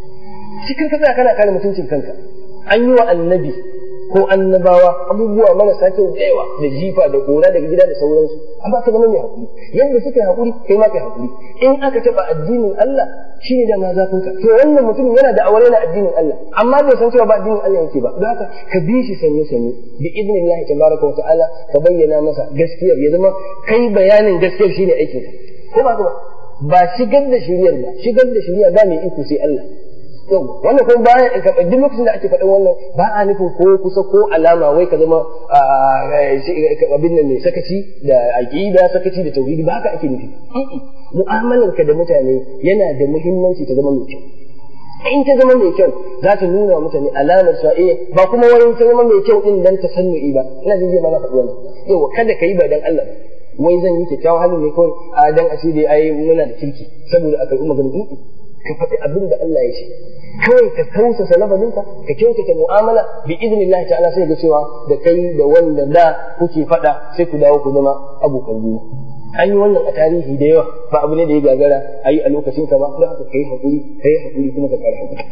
cikin ka tsaya kana kare mutuncin kanka an yi wa annabi ko annabawa abubuwa marasa kyau da yawa da jifa da kora daga gida da sauransu amma ka zama mai hakuri yadda suka yi hakuri kai ma kai hakuri in aka taba addinin Allah shine da ma zafin ka to wannan mutum yana da aware na addinin Allah amma bai san cewa ba addinin Allah yake ba don haka ka bi shi sanye sanye bi idnillahi tabaraka wa ta'ala ka bayyana masa gaskiyar ya zama kai bayanin gaskiyar shine aikin ka ko ba ba ba shigar da shiriyar ba shigar da shiriya ba mai iko sai Allah yau wannan kuma bayan ka duk lokacin da ake faɗin wannan ba a nufin ko kusa ko alama wai ka zama abin nan mai sakaci da aqida sakaci da tauhidi ba haka ake nufi mu'amalar ka da mutane yana da muhimmanci ta zama mai kyau in ta zama mai kyau za ta nuna wa mutane alamar cewa eh ba kuma wani ta zama mai kyau din dan tasannu'i ba ina jin jiya ma na faɗi wannan yau kada ka yi ba dan Allah wai zan yi kyakkyawan halin ne kawai a dan asiri ai muna da kirki saboda a karɓi maganin ka faɗi abin da Allah ya ce kawai ka tausasa lafazinka ka kyautata mu'amala bi idnillahi ta'ala sai ga cewa da kai da wanda da kuke faɗa sai ku dawo ku zama abokan juna an yi wannan a tarihi da yawa ba abu ne da ya gagara a yi a lokacin ka ba don haka kai haƙuri kai haƙuri kuma ka kare haƙuri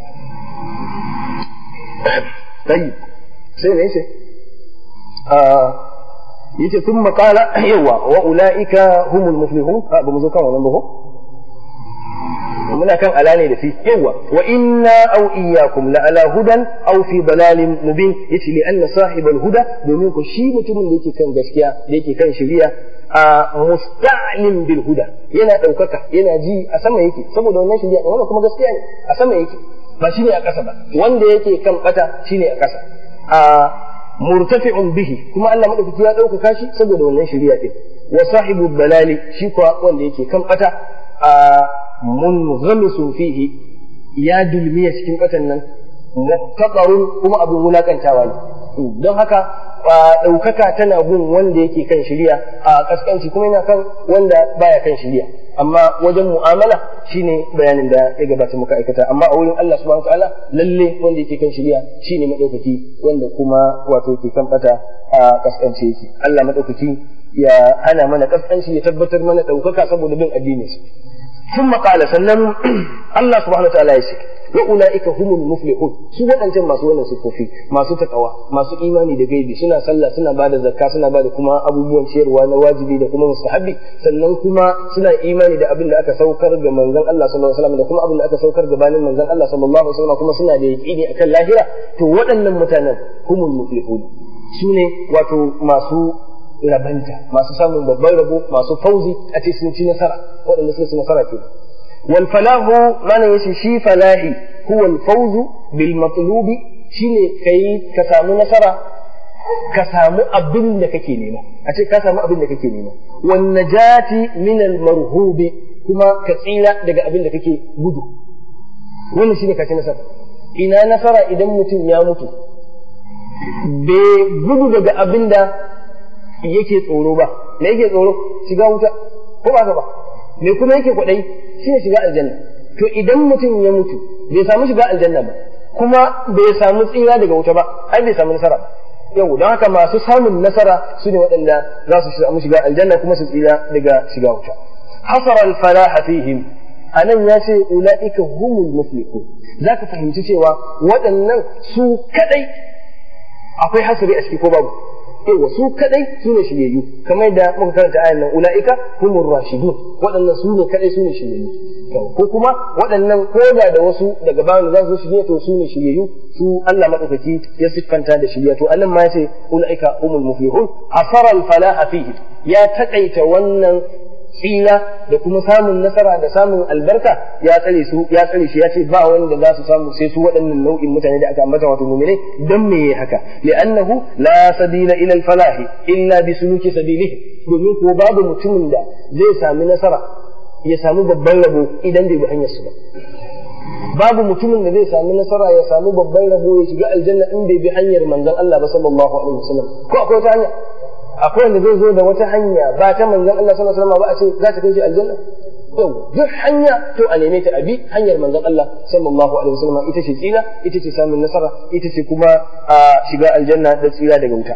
tayyib sai ne ce yace sun makala yawa wa ula'ika humul muflihun ba mu zo kan wannan ba ko muna kan ala ne da fi yawa wa inna aw iyyakum la ala hudan aw fi dalalin mubin yace li anna sahibal huda domin ko shi mutumin da yake kan gaskiya da yake kan shari'a a musta'lim bil huda yana daukaka yana ji a sama yake saboda wannan shari'a wannan kuma gaskiya ne a sama yake ba shine a ƙasa ba wanda yake kan bata shine a ƙasa a murtafi'un bihi kuma Allah madaukaki ya ɗaukaka shi saboda wannan shari'a din wa sahibu balali shi kuwa wanda yake kan bata a munghamisun fihi ya dulmiya cikin batan nan muttaqarun kuma abin wulakantawa ne don haka ɗaukaka tana gun wanda yake kan shirya a kaskanci kuma yana kan wanda baya kan shirya amma wajen mu'amala shine bayanin da ya gabata muka aikata amma a wurin Allah subhanahu wataala lalle wanda yake kan shirya shine madaukaki wanda kuma wato ke kan bata a kaskanci yake Allah madaukaki ya hana mana kaskanci ya tabbatar mana ɗaukaka saboda bin addininsa ثم قال سنن الله سبحانه وتعالى يشي وأولئك هم المفلحون su waɗancan masu wannan siffofi masu takawa masu imani da gaibi suna sallah suna bada zakka suna bada kuma abubuwan ciyarwa na wajibi da kuma mustahabbi sannan kuma suna imani da abin da aka saukar ga manzon Allah sallallahu alaihi wasallam da kuma abin da aka saukar gabanin manzon Allah sallallahu alaihi wasallam kuma suna da yaqini akan lahira to waɗannan mutanen humul muflihun su ne wato masu rabanta masu samun babban rabo masu fauzi a ce sun ci nasara waɗanda suka ci nasara ke wal falahu mana yace shi falahi huwa al fawzu bil matlubi shine kai ka samu nasara ka samu abin da kake nema a ce ka samu abin da kake nema wan najati min al marhubi kuma ka tsira daga abin da kake gudu wannan shine ka ci nasara ina nasara idan mutum ya mutu bai gudu daga abin da yake tsoro ba me yake tsoro shiga wuta ko ba ba me kuma yake kwadai shine shiga aljanna to idan mutum ya mutu bai samu shiga aljanna ba kuma bai samu tsira daga wuta ba ai bai samu nasara ba yau don haka masu samun nasara su ne waɗanda za su samu shiga aljanna kuma su tsira daga shiga wuta hasara al-falaha fihim anan ya ce ula'ika humul muflihun zaka fahimci cewa waɗannan su kadai akwai hasari a ciki ko babu yawa su kadai su ne shiryayyu kamar da muka karanta ayan nan ula'ika humur rashidun waɗannan su ne kadai su ne shiryayyu ko kuma waɗannan koda da wasu daga bayan za su shirye to su ne shiryayyu su Allah madaukaki ya siffanta da shirya to annan ma yace ula'ika humul muflihun asara al falaha fihi ya takaita wannan tsira da kuma samun nasara da samun albarka ya tsare su ya tsare shi ya ce ba wanda za su samu sai su waɗannan nau'in mutane da aka ambata wato mu'minai dan me haka li'annahu la sabila ila al-falahi illa bi suluki sabilihi domin ko babu mutumin da zai sami nasara ya samu babban rabo idan bai bi hanyar su ba babu mutumin da zai sami nasara ya samu babban rabo ya shiga aljanna in bai bi hanyar manzon Allah ba sallallahu alaihi wasallam ko akwai wata hanya akwai wanda zai zo da wata hanya ba ta manzon Allah sallallahu alaihi wasallam ba a ce za ta kai shi aljanna yau duk hanya to a neme ta abi hanyar manzon Allah sallallahu alaihi wasallam ita ce tsira ita ce samun nasara ita ce kuma a shiga aljanna da tsira daga wuta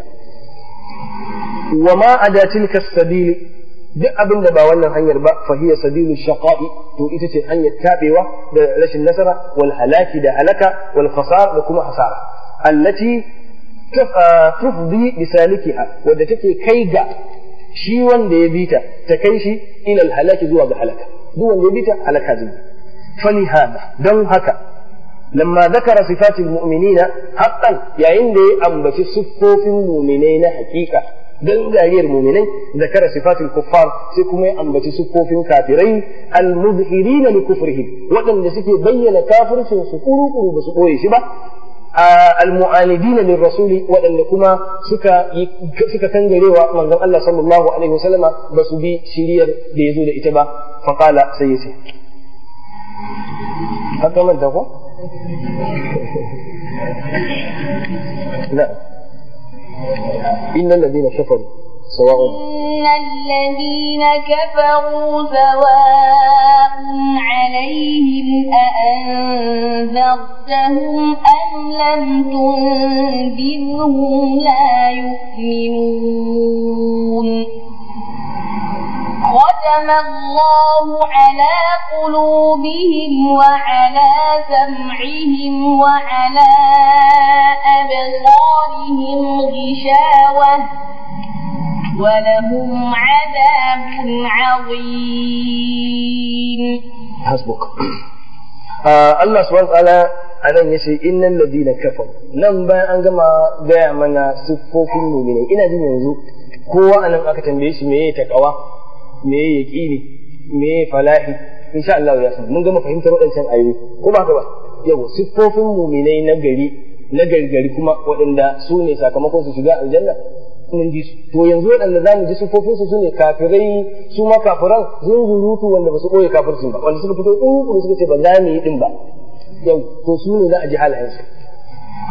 wa ma ada tilka sabili duk abin da ba wannan hanyar ba fa hiya sabilu shaqa'i to ita ce hanyar tabewa da rashin nasara wal halaki da halaka wal khasar da kuma hasara allati tufdi bisalikiha wadda take kai ga shi wanda ya bita ta kai shi ilal halaki zuwa ga halaka duk wanda ya bita halaka zai fali hada don haka lamma zakara sifatil mu'minina haqqan yayin da ya ambaci siffofin mu'minai na hakika dan dariyar mu'minai zakara sifatil kuffar sai kuma ya ambaci siffofin kafirai al-muzhirina li kufrihim waɗanda suke bayyana kafircin su kuru-kuru ba su ɓoye shi ba المعاندين للرسول وأن كما سكا سكا كنجريوا من الله صلى الله عليه وسلم بس بي شرير بيزول إتبا فقال سيسي هكذا من تقول لا إن الذين كفروا سواء إن الذين كفروا سواء عليهم أأنذرتهم أم لم تنذرهم لا يؤمنون ختم الله على قلوبهم وعلى سمعهم وعلى أبصارهم غشاوة ولهم عذاب عظيم حسبك آه الله سبحانه وتعالى anan yace innal ladina kafaru nan bayan an gama gaya mana siffofin mu'minai ina jin yanzu kowa anan aka tambaye shi meye takawa meye yaqini meye falahi insha Allah ya san mun gama fahimtar waɗancan ayoyi ko ba haka ba yawa siffofin mu'minai na gari na gargari kuma waɗanda su ne sakamakon su shiga aljanna mun ji su to yanzu waɗanda za mu ji sufofin su ne kafirai su ma kafiran zunzurutu wanda ba su ɓoye kafircin ba wanda suka fito ƙuƙuru suka ce ba za mu yi ɗin ba yau to su ne za a ji halayensu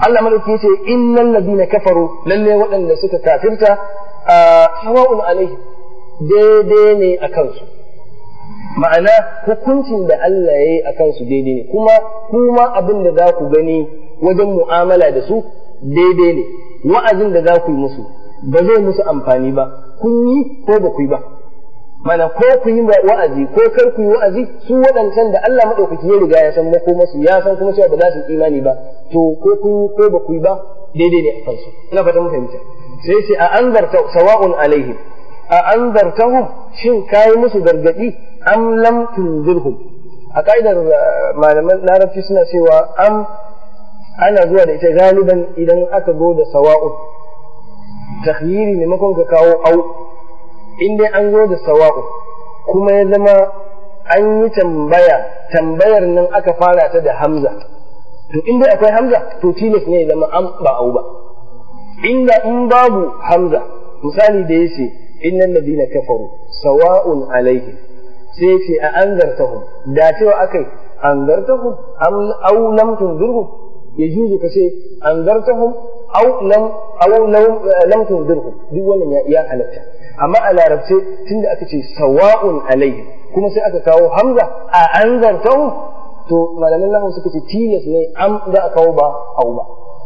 Allah madauki yace innal ladina kafaru lalle waɗanda suka kafirta sawa'un alaihi daidai ne a kansu ma'ana hukuncin da Allah ya yi a kansu daidai ne kuma kuma abin da za ku gani wajen mu'amala da su daidai ne wa'azin da za ku yi musu ba zai musu amfani ba kun yi ko ba ku yi ba mana ko ku yi wa'azi ko kar ku yi wa'azi su waɗancan da Allah maɗaukaki ya riga ya san mako masu ya san kuma cewa ba za su yi imani ba to ko ku yi ko ba ku yi ba daidai ne a kansu ina fata mun fahimta sai sai a anzarta sawa'un alaihim a anzartahum shin kai musu gargadi am lam tunzirhum a ka'idar malaman larabci suna cewa am ana zuwa da ita galiban idan aka zo da sawa'un takhyiri maimakon ka kawo au in dai an zo da sawa'u kuma ya zama an yi tambaya tambayar nan aka fara ta da hamza to in dai akwai hamza to tilas ne ya zama an ba au ba inda in babu hamza misali da yace innal ladina kafaru sawa'un alaihim sai yace a anzartahum da cewa akai anzartahum am aw lam tunzirhum yajuzu kace anzartahum aw lam aw lam tunzirhum duk wannan ya halatta amma a larabce tunda aka ce sawa'un alaihim kuma sai aka kawo hamza a anzartahu to malaman lahu suka ce tilas ne am za a kawo ba au ba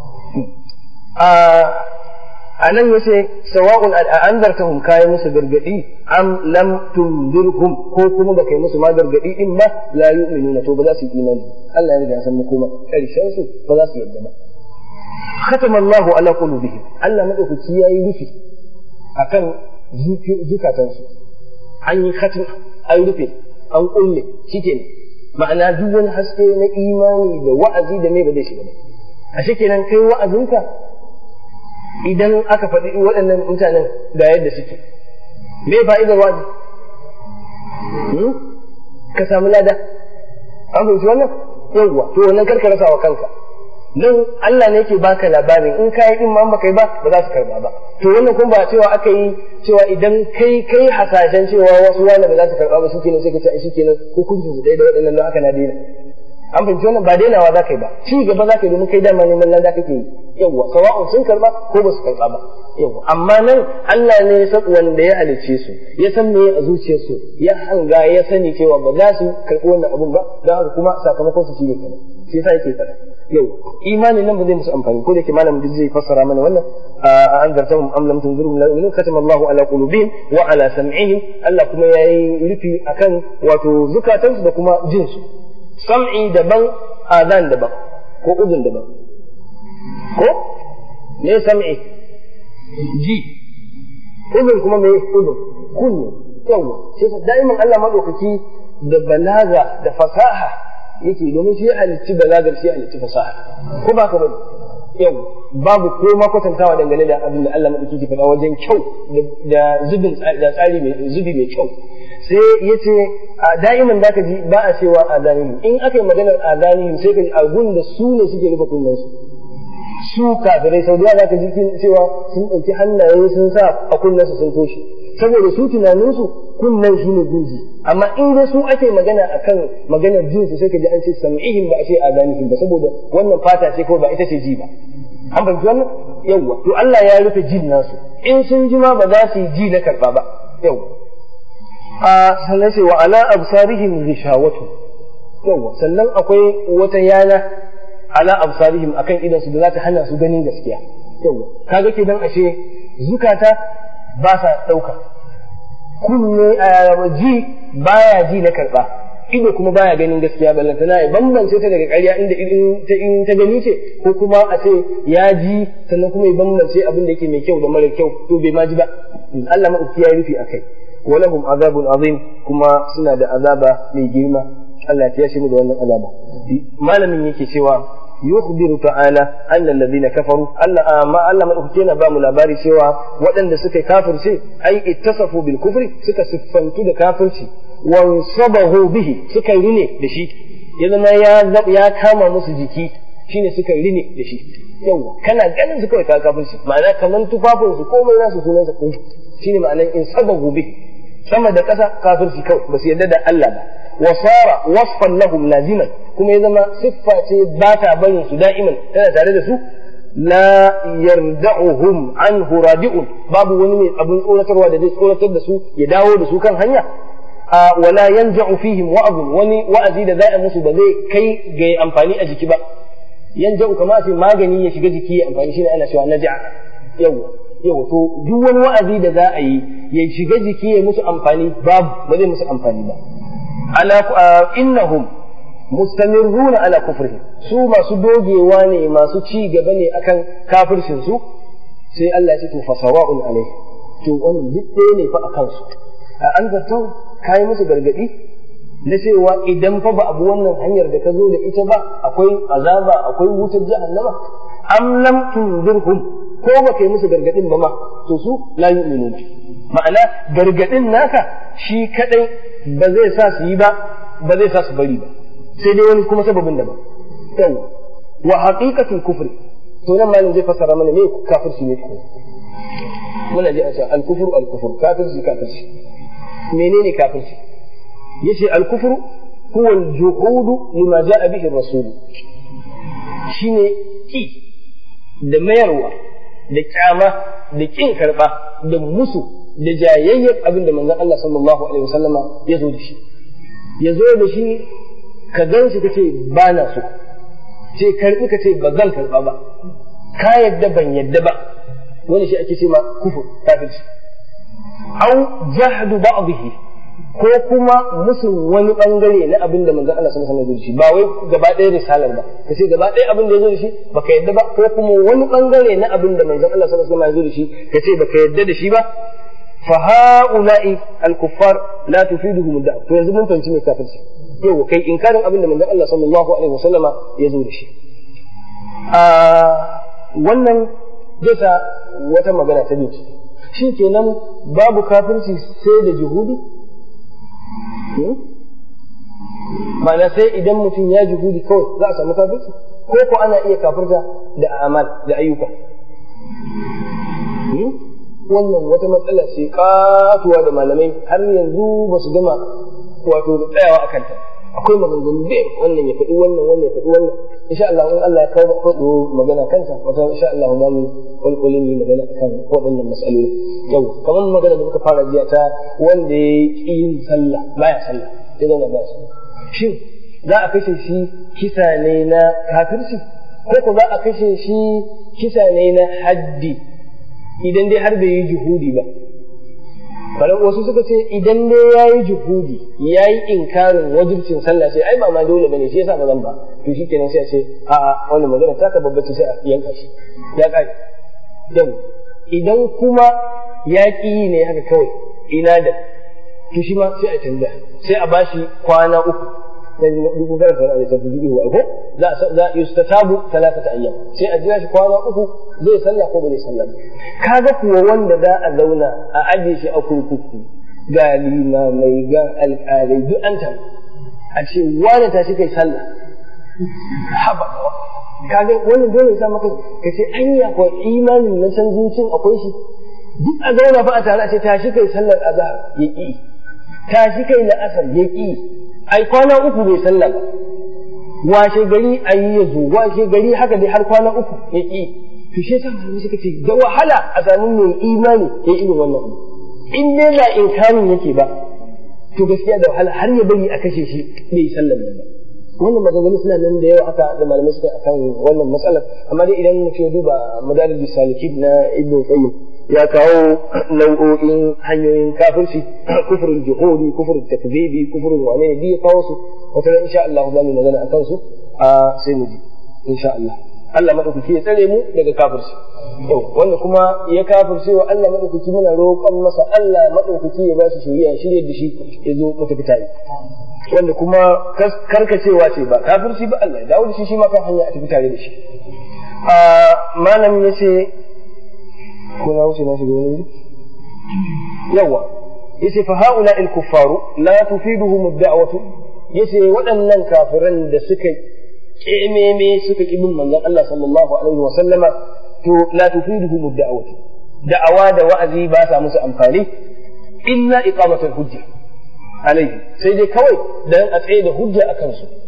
a nan yace sawa'un a anzartahum kai musu gargadi am lam tundirhum ko kuma da kai musu ma gargadi din ba la yu'minuna to ba za su yi imani Allah ya riga ya san makoma karshen su ba za su yadda ba ختم الله على قلوبهم Allah madaukaki yayi rufi akan zukatansu an yi khatim an rufe an kulle shikenan ma'ana duk wani haske na imani da wa'azi da mai ba zai shiga ba a shikenan kai wa'azinka idan aka faɗi waɗannan mutanen ga yadda suke me fa'idar wa'azi ka samu lada an fahimci wannan yawwa to wannan karka rasa wa kanka don Allah ne yake baka labarin in kai din ma baka yi ba ba za su karba ba to wannan kuma ba cewa aka yi cewa idan kai kai hasashen cewa wasu wani ba za su karba ba shikenan sai ka ce ai shikenan hukuncin su dai da waɗannan don haka na daina an fahimci wannan ba dainawa za ka yi ba ci gaba za ka yi domin kai dama neman lada kake yi yawwa sawa'un sun karba ko ba su karba ba yawwa amma nan Allah ne ya san wanda ya halicce su ya san me a zuciyarsu ya hanga ya sani cewa ba za su karɓi wannan abun ba don haka kuma sakamakon su shine kaza sai sa yake faɗa yau imanin nan ba zai musu amfani ko da yake malamin duk zai fassara mana wannan a an zartahum am lam tunzirhum la yu'minun katama Allahu ala qulubihim wa ala sam'ihim Allah kuma yayi rufi akan wato zukatansu da kuma jinsu sam'i daban azan daban ko uzun daban ko me sam'i ji uzun kuma me uzun kunne yawa shi da'iman Allah madaukaki da balaga da fasaha yake domin shi halicci balagar shi halicci fasaha ko ba ka bane yau babu ko ma kwatantawa dangane da abin da Allah madauki ke faɗa wajen kyau da zubin da tsari mai zubi mai kyau sai yace a da'iman zaka ji ba a cewa azanihim in aka yi maganar azanihim sai ka ji agun da su ne suke rufe kunnen su su kafirai sau da zaka ji cewa sun ɗauki hannaye sun sa a kunnensu sun toshe saboda su tunaninsu kunnen shi ne gunji amma in dai su ake magana akan maganar jinsu sai ka ji an ce sam'ihim ba a ce azanihim ba saboda wannan fata ce ko ba ita ce ji ba an fahimci wannan yawwa to Allah ya rufe jin nasu in sun ji ma ba za su yi ji na karba ba yawwa a sannan sai wa ala absarihim ghishawatu yawwa sannan akwai wata yana ala absarihim akan idan su da za ta hana su ganin gaskiya yawwa kaga kenan ashe zukata ba sa ɗauka kunne ji baya ji na karɓa ido kuma baya ganin gaskiya ballantana ya bambance ta daga ƙarya inda in ta gani ce ko kuma a ce ya ji sannan kuma ya bambance abin da yake mai kyau da mara kyau to bai ma ji ba Allah maɗauki ya rufi akai walahum azabun azim kuma suna da azaba mai girma Allah ya shi mu da wannan azaba malamin yake cewa يخبر تعالى أن الذين كفروا أن ما ألا ما أخذنا بام لاباري سوى وأن سكا كافر شيء أي اتصفوا بالكفر سكا سفنتو دا كافر شيء وانصبه به سكا رني دشي إذا ما يا يا كاما مسجيكي shine suka rini da shi yawa kana ganin su kawai ka kafirci ma'ana kaman tufafin su komai nasu sunan sa kun shine ma'anan in sabahu bi sama da ƙasa kafirci kawai ba su yarda da Allah ba wa sara wasfan lahum laziman kuma ya zama siffa ce ba ta barin su da'iman tana tare da su la yarda'uhum anhu radi'un babu wani mai abin tsoratarwa da zai tsoratar da su ya dawo da su kan hanya wala yanja'u fihim wa'azun wani wa'azi da za a musu ba zai kai ga amfani a jiki ba yanja'u kamar ce magani ya shiga jiki ya amfani shine ana cewa naja'a yawa yawa to duk wani wa'azi da za a yi ya shiga jiki ya musu amfani babu ba zai musu amfani ba ala innahum mustamirruna ala kufrihim su masu dogewa ne masu ci gaba ne akan kafircin su sai Allah ya ce to fasawa'un alai to wannan duk ɗaya ne fa akan su a an zartau kai musu gargadi na cewa idan fa ba abu wannan hanyar da ka zo da ita ba akwai azaba akwai wutar jahannama am lam tunzirhum ko ba kai musu gargadin ba ma to su la yu'minun ma'ana gargadin naka shi kadai ba zai sa su yi ba ba zai sa su bari ba sai dai wani kuma sababin da ba yawa wa haqiqatul kufri to nan malam zai fassara mana me kafirci ne ko muna ji a cewa al-kufru al-kufru kafirci kafirci menene kafirci yace al-kufru huwa al-juhud lima ja'a bihi ar-rasul shine ki da mayarwa da kyama da kin karba da musu da jayayyar abin da manzon Allah sallallahu alaihi wasallama ya zo da shi ya zo da shi ka gan shi kace ba na so ce karbi kace ba zan karba ba ka yadda ban yadda ba wani shi ake ce ma kufur kafirci au jahdu ba'dihi ko kuma musu wani bangare na abin da manzon Allah sallallahu alaihi wasallam ya zo da shi ba wai gaba ɗaya risalar ba kace gaba ɗaya abin da ya zo da shi baka yadda ba ko kuma wani bangare na abin da manzon Allah sallallahu alaihi wasallam ya zo da shi kace baka yadda da shi ba fa ha'ula'i al-kuffar la tufiduhum ad-da'wa to yanzu mun fahimci me kafirci yau kai inkarin abin da manzon Allah sallallahu alaihi wasallama ya zo da shi a wannan zai sa wata magana ta biyu shi kenan babu kafirci sai da juhudi ma'ana sai idan mutum ya juhudi kawai za a samu kafirci ko ko ana iya kafirta da amal da ayyuka wannan wata matsala ce katuwa da malamai har yanzu ba su gama wato tsayawa a kanta akwai maganganu da wannan ya faɗi wannan wannan ya faɗi wannan insha Allah in Allah ya kawo faɗo magana kansa wata insha Allah za mu kulkulin yi magana akan waɗannan matsaloli yau kamar magana da muka fara jiya ta wanda ya yi yin sallah baya sallah ya zauna baya sallah shin za a kashe shi kisa ne na kafirci ko ko za a kashe shi kisa ne na haddi idan dai har bai yi juhudi ba Balan wasu suka ce idan dai ya yi juhudi ya yi inkarin wajibcin sallah sai ai ba ma dole bane shi yasa ba zan ba to shi kenan sai a ce a'a wannan magana ta ka babbace sai a yanka shi ya kai yau idan kuma ya ki yi ne haka kawai ina da to shi ma sai a canza sai a bashi kwana uku dan duk karanta da ta fi ko za za yustatabu talatata ayyam sai a jira shi kwana uku zai sallah ko ba zai sallah kaga kuwa wanda za a zauna a aje shi a kurkuku ga limamai ga alƙalai duk an taru a ce wani tashi kai sallah haba kaga wannan dole ya sa maka ka ce anya ko imanin na san zucin akwai shi duk a zauna fa a tare a ce tashi kai sallar azhar ya ki tashi kai la'asar ya ki ai kwana uku bai sallah ba washe gari ayi ya zo washe gari haka dai har kwana uku ya ki to shi yasa malamai suka ce da wahala a samu mai imani ya irin wannan abu in dai ba inkarin yake ba to gaskiya da wahala har ya bari a kashe shi bai yi sallar nan ba wannan maganganu suna nan da yawa aka da malamai suka akan wannan matsalar amma dai idan mutum ya duba madarijus salikin na ibnu qayyim ya kawo nau'o'in hanyoyin kafirci kufurin juhudi kufurin takzibi kufurin wane ne ya kawo su wata ran insha Allah za mu magana akan su a sai mu ji insha Allah Allah madaukaki ya tsare mu daga kafirci to wanda kuma ya kafirce wa Allah madaukaki muna roƙon masa Allah madaukaki ya ba shi shari'a shirye da shi ya zo mu tafi tare wanda kuma karkacewa ce ba kafirci ba Allah ya dawo da shi shi ma kan hanya a tafi tare da shi a malam ya ce ko na wuce na shiga wani yawa yace fa haula al kuffaru la tufiduhum ad-da'watu yace waɗannan kafiran da suka kememe suka ki bin manzon Allah sallallahu alaihi wa sallama to la tufiduhum ad-da'watu da'awa da wa'azi ba sa musu amfani illa iqamatul hujja alaihi sai dai kawai dan a tsaye da hujja a kansu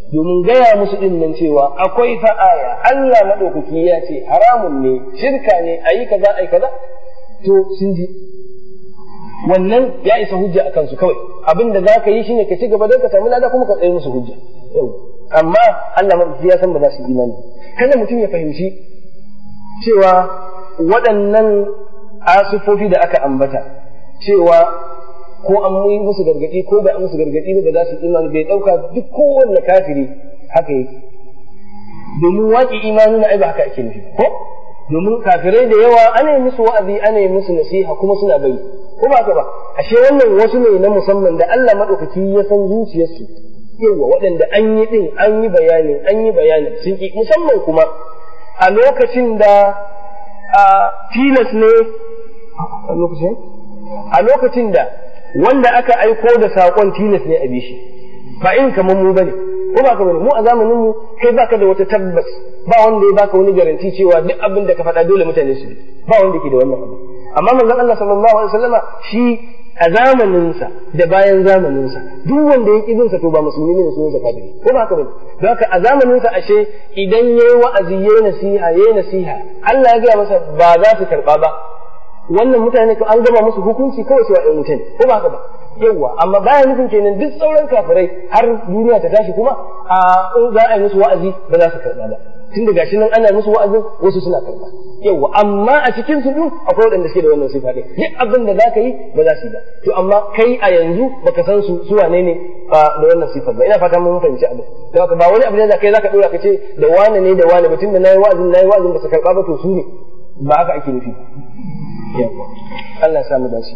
domin gaya musu din nan cewa akwai fa aya Allah madaukaki ya ce haramun ne shirka ne ayi kaza ayi kaza to sun ji wannan ya isa hujja akan su kawai abin da zaka yi shine ka ci gaba don ka samu lada kuma ka tsaye musu hujja yau amma Allah madaukaki ya san ba za su imani kada mutum ya fahimci cewa waɗannan asufofi da aka ambata cewa ko an yi musu gargaɗi ko ba an musu gargaɗi ba za su imani bai ɗauka duk kowanne kafiri haka yake domin waƙi imani na ai ba haka ake nufi ko domin kafirai da yawa ana yi musu wa'azi ana yi musu nasiha kuma suna bari ko ba haka ba ashe wannan wasu ne na musamman da Allah madaukaki ya san zuciyarsu yawa waɗanda an yi din an yi bayani an yi bayani sun ki musamman kuma a lokacin da a tilas ne a lokacin a lokacin da wanda aka aiko da saƙon tilas ne a bishi ba irin kamar mu bane ko ba ka bane mu a zamanin mu kai baka da wata tabbas ba wanda ya baka wani garanti cewa duk abin da ka faɗa dole mutane su ba wanda ke da wannan abu amma manzon Allah sallallahu alaihi wasallama shi a zamaninsa da bayan zamaninsa duk wanda ya ƙi sa to ba musulmi ne sunan sa kafiri ko ba haka bane don haka a zamaninsa ashe idan yayi wa'azi yayi nasiha yayi nasiha Allah ya gaya masa ba za su karba ba wannan mutane ko an gama musu hukunci kawai su wa'in mutane ko ba haka ba yawwa amma baya nufin kenan duk sauran kafirai har duniya ta tashi kuma a in za a yi musu wa'azi ba za su karba ba tun da gashi nan ana musu wa'azin wasu suna karba yawwa amma a cikin su din akwai waɗanda suke da wannan sifa ɗin duk abin da zaka yi ba za su yi ba to amma kai a yanzu baka san su su wane ne da wannan sifar ba ina fata mun fahimci abin to haka ba wani abu ne da kai zaka dora ka ce da wane ne da wane mutum da nayi wa'azin nayi wa'azin ba su karba ba to su ne ba haka ake nufi yawwa Allah ya samu dace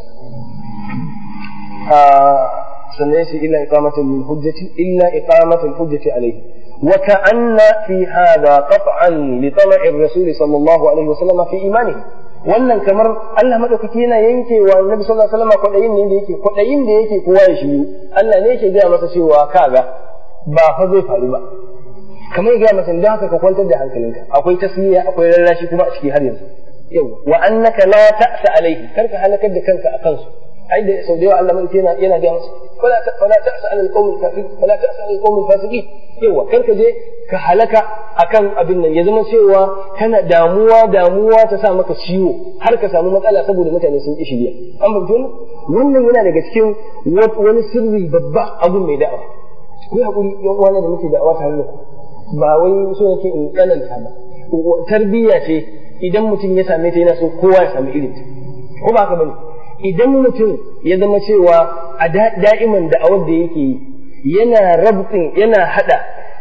sannan shi illa iqamatul min hujjati illa iqamatul hujjati alayhi وكأن في هذا قطعا لطمع الرسول صلى الله عليه وسلم في إيمانه wannan kamar Allah madaukaki yana yanke wa Annabi sallallahu alaihi wasallam kwadayin ne da yake kwadayin da yake kowa ya shiru Allah ne yake gaya masa cewa kaga ba fa zai faru ba kamar gaya masa dan haka ka kwantar da hankalinka akwai tasmiya akwai rarrashi kuma a ciki har yanzu yau wa annaka la ta'sa alaihi karka halakar da kanka akan su ai da sau da yawa Allah mulki yana yana ga musu wala wala ta'sa alal qawmi kafir wala ta'sa alal qawmi fasiqin yawa kar ka je ka halaka akan abin nan ya zama cewa kana damuwa damuwa ta sa maka ciwo har ka samu matsala saboda mutane sun ki shirya an bayyana wannan yana daga cikin wani sirri babba abun mai da'awa ku hakuri yan uwana da muke da'awa tare da ku ba wai so nake in tsananta ba tarbiyya ce idan mutum ya same ta yana so kowa ya sami irin ta ko ba ka bane idan mutum ya zama cewa a da'iman da'awar da yake yi yana rabtin yana hada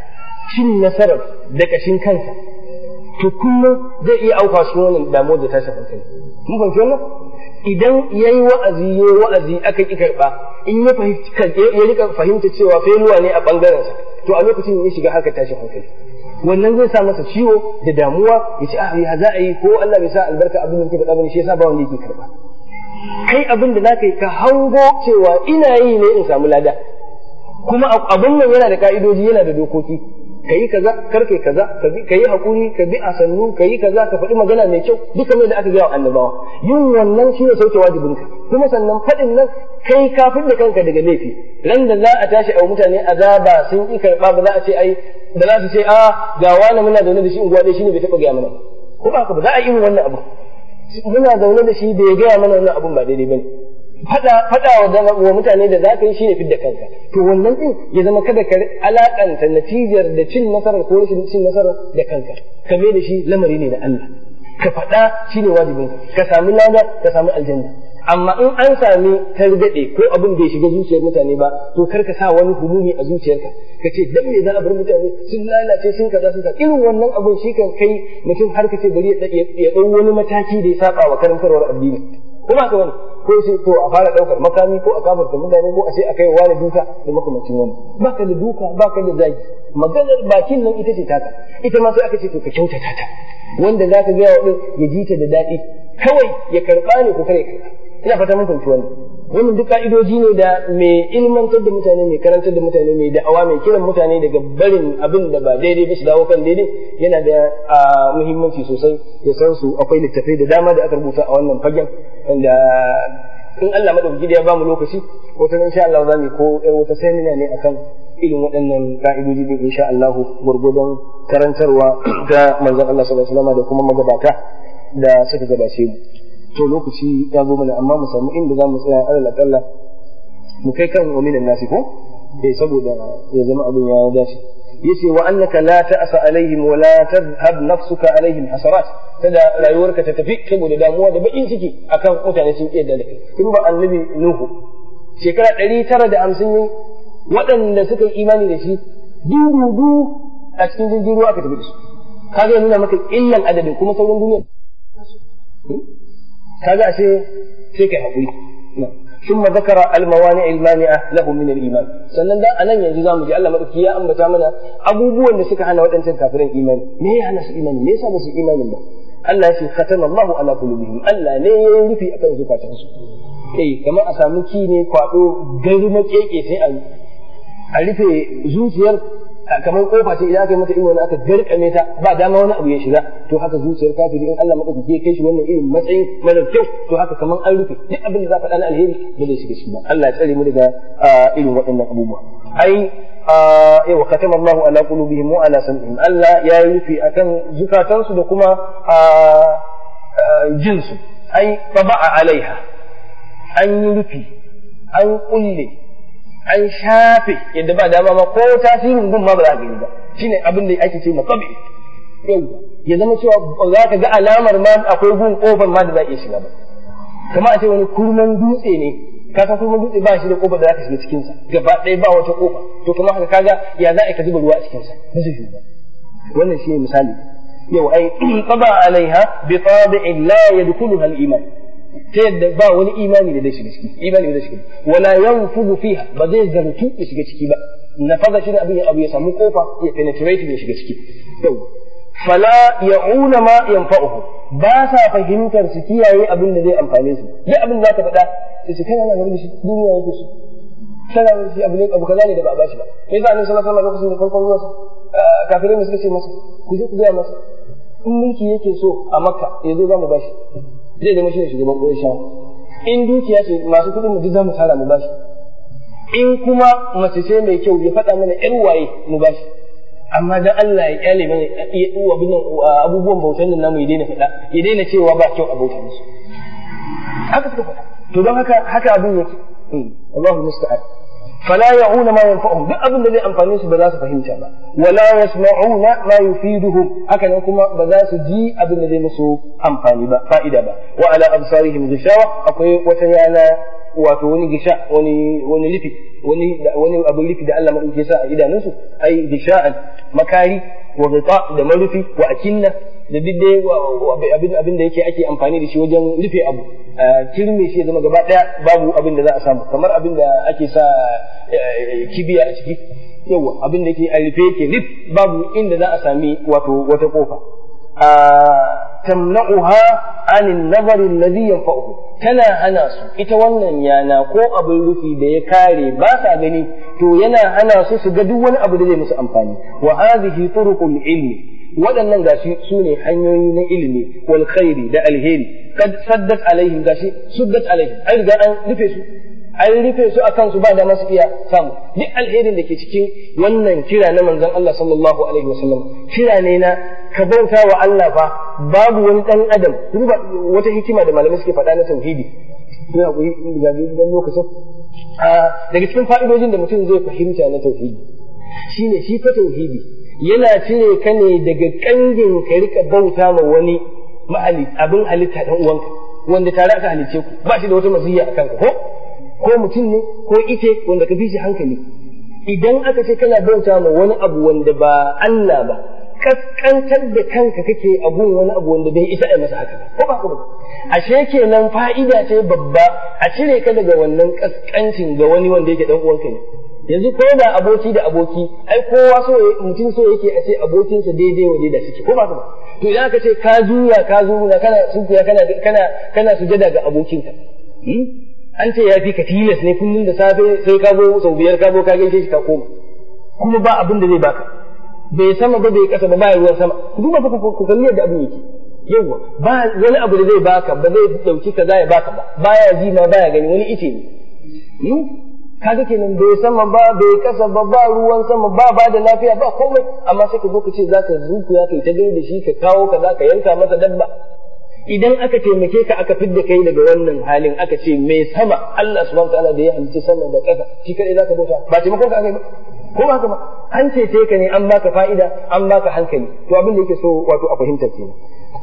cin nasarar da kashin kansa to kullum zai iya auka shi wannan damuwar da tashin hankali mun fahimci wannan idan yayi wa'azi yayi wa'azi aka ki karba in ya fahimci ya rika fahimta cewa failuwa ne a bangaren sa to a lokacin ya shiga haka tashin hankali wannan zai sa masa ciwo da damuwa ya ce ah ya za a yi ko Allah bai sa albarka abin da ke faɗa bane shi yasa ba wanda yake karba kai abin da zaka yi ka hango cewa ina yi ne in samu lada kuma abin nan yana da ka'idoji yana da dokoki ka yi kaza kar kai kaza ka yi hakuri ka bi a sannu ka yi kaza ka faɗi magana mai kyau duka mai da aka gaya wa annabawa yin wannan shi ne sauke wajibinka kuma sannan faɗin nan kai kafin da kanka daga laifi ran da za a tashi a mutane azaba sun ƙi karɓa ba za a ce ai da za su ce a ga wani muna zaune da shi unguwa ɗaya shine bai taɓa gaya mana ko ba ka ba za a yi wannan abu muna zaune da shi bai gaya mana wannan abun ba daidai bane fada fada wa mutane da zaka yi shine fidda kanka to wannan din ya zama kada ka alakanta natijar da cin nasarar ko rashin cin nasarar da kanka ka mai da shi lamari ne na Allah ka fada shine wajibin ka sami lada ka sami aljanna amma in an sami targade ko abin bai shiga zuciyar mutane ba to kar ka sa wani humumi a zuciyarka ka ce dan me za a bar mutane sun lalace sun kaza sun kaza irin wannan abin shi kan kai mutum har ka ce bari ya dau wani mataki da ya saba wa karantarwar addini kuma ka wani ko sai to a fara daukar makami ko a kafarta mutane ko a ce a kai wani duka da makamacin wani baka da duka baka da zagi maganar bakin nan ita ce taka ita ma sai aka ce to ka kyautata ta wanda za ka gaya wa ya ji ta da daɗi kawai ya karɓa ne ko kare karɓa ina fata mun fahimci wannan wannan duk ka'idoji ne da mai ilmantar da mutane mai karantar da mutane mai da'awa mai kiran mutane daga barin abin da ba daidai ba su dawo kan daidai yana da muhimmanci sosai ya san su akwai littattafai da dama da aka rubuta a wannan fagen wanda in Allah madaukaki da ya bamu lokaci wata insha Allah za mu ko wata seminar ne akan irin waɗannan ka'idoji din insha Allah gurgudan karantarwa ta manzon Allah sallallahu alaihi wasallam da kuma magabata da suka gabace mu to lokaci ya zo mana amma mu samu inda za mu tsaya alal akalla mu kai kan waminan nasi ko eh saboda ya zama abin ya dace yace wa annaka la ta'sa alaihim wa la tadhhab nafsuka alaihim hasarat kada rayuwarka ta tafi saboda damuwa da bakin ciki akan mutane sun iya da kai kun ba annabi nuhu shekara 950 waɗanda suka yi imani da shi dudu a cikin jirgin ruwa aka tafi da su kaga nuna maka illan adadin kuma sauran duniya kaga ashe sai kai hakuri ثم ذكر الموانع المانعة له من الإيمان sannan da anan yanzu zamu ji Allah madauki ya ambata mana abubuwan da suka hana waɗancan kafiran imani me ya hana su imani me yasa ba su imanin ba Allah ya ce khatama Allahu ala qulubihim Allah ne ya yi rufi akan zukatansu eh kamar a samu ki ne kwado garma keke sai a a rufe zuciyar kamar kofa ce idan aka yi mata irin wani aka garkame ta ba dama wani abu ya shiga to haka zuciyar kafiri in Allah madaukaki ya kai shi wannan irin matsayin mara kyau to haka kamar an rufe duk abin da za faɗa na alheri ba zai shiga shi ba Allah ya tsare mu daga irin waɗannan abubuwa ai yawa katama Allah ala qulubihim wa ala sam'ihim Allah ya yi rufe akan zukatansu da kuma jinsu ai taba'a alaiha an yi rufi an kulle an shafe yadda ba dama ma ko tasirin gun ma ba za ka gani ba shine abin da ake ce makabi yau ya zama cewa za ka ga alamar ma akwai gun kofar ma da za iya shiga ba kama a ce wani kurman dutse ne ka san kurman dutse ba shi da kofar da za ka shiga cikin sa gaba ɗaya ba wata kofa to kuma haka kaga ya za ka zuba ruwa a cikin sa ba zai ba wannan shi ne misali yau ai qaba alaiha bi tabi'in la yadkhuluha al-iman ta yadda ba wani imani da zai shiga ciki imani da zai shiga wala yanfudu fiha ba zai zartu ya shiga ciki ba nafaza shi abin ya abu ya samu kofa ya penetrate ya shiga ciki yau fala ya'una ma yanfa'uhu ba sa fahimtar su kiyaye abin da zai amfane su duk abin da zaka faɗa sai su kana nan da shi duniya yake so kana nan shi abu ne abu kaza ne da ba a bashi ba me yasa annabi sallallahu alaihi wasallam lokacin da farkon zuwa kafirai ne suka ce masa ku je ku ga masa in mulki yake so a makka yanzu za mu bashi zai zama shi ne shugaban ƙunshawa in dukiya ce masu kuɗin mu duk za mu tara mu bashi in kuma mace ce mai kyau ya faɗa mana ƴar waye mu bashi amma dan Allah ya kyale mana abin abubuwan bautan nan namu ya daina faɗa ya daina cewa ba kyau a bauta musu haka suka faɗa to don haka haka abin yake Allahu musta'an فلا يعون ما ينفعهم duk abin da zai amfane su ba za su fahimta ba wala yasma'una ma yufiduhum haka nan kuma ba za su ji abin da zai musu amfani ba fa'ida ba wa ala absarihim ghishawa akwai wata yana wato wani gisha wani wani lifi wani wani abin lifi da Allah madauke sa a idanunsu ai gisha'an makari wa ghita da marufi wa akinna da duk dai abin abin da yake ake amfani da shi wajen rufe abu kirme shi ya zama gaba daya babu abin da za a samu kamar abin da ake sa kibiya a ciki yawa abin da yake a rufe yake rif babu inda za a sami wato wata kofa tamna'uha anin nazari alladhi yanfa'uhu tana hana su ita wannan yana ko abin rufi da ya kare ba sa gani to yana hana su su ga duk wani abu da zai musu amfani wa hadhihi turuqul ilmi waɗannan gashi su ne hanyoyi na ilimi wal khairi da alheri kad saddat alaihim gashi suddat alaihim an riga an rufe su an rufe su akan su ba da masu iya samu duk alherin da ke cikin wannan kira na manzon Allah sallallahu alaihi wasallam kira ne na ka bauta wa Allah fa babu wani dan adam duba wata hikima da malamai suke faɗa na tauhidi ina ku ga dan lokacin daga cikin fa'idojin da mutum zai fahimta na tauhidi shine shi fa tauhidi yana cire ka ne daga kangin ka rika bauta ma wani ma'ali abin halitta dan uwanka wanda tare aka halice ku ba shi da wata maziyya akan ka ko ko mutum ne ko ite wanda ka fi shi hankali idan aka ce kana bauta ma wani abu wanda ba Allah ba kaskantar da kanka kake abun wani abu wanda bai isa a masa haka ko ba ba ashe kenan fa'ida ce babba a cire ka daga wannan kaskancin ga wani wanda yake dan uwanka ne yanzu ko da aboki da aboki ai kowa so mutum so yake a ce abokinsa daidai wa da suke ko ba ba to idan aka ce ka juya ka zuwa kana sunkuya kana kana kana sujada ga abokinka an ce ya fi ka tilas ne kullum da safe sai ka zo sau biyar ka zo ka gaishe shi ka koma kuma ba abin da zai baka bai sama ba bai kasa ba ba ruwan sama ku duba ku kalli yadda abin yake yawa ba wani abu da zai baka ba zai dauki kaza ya baka ba baya ji ma baya gani wani ice ne kaga kenan bai sama ba bai kasa ba ba ruwan sama ba ba da lafiya ba komai amma sai ka zo ka ce zaka zukuya kai ta gaida shi ka kawo ka ka yanka masa dabba idan aka taimake ka aka fidda kai daga wannan halin aka ce mai sama Allah subhanahu wataala da ya halicci sama da ƙasa shi kadai zaka bauta ba taimakon ka aka yi ba ko ba haka ba an cece ka ne an baka fa'ida an baka hankali to abin da yake so wato a fahimta kenan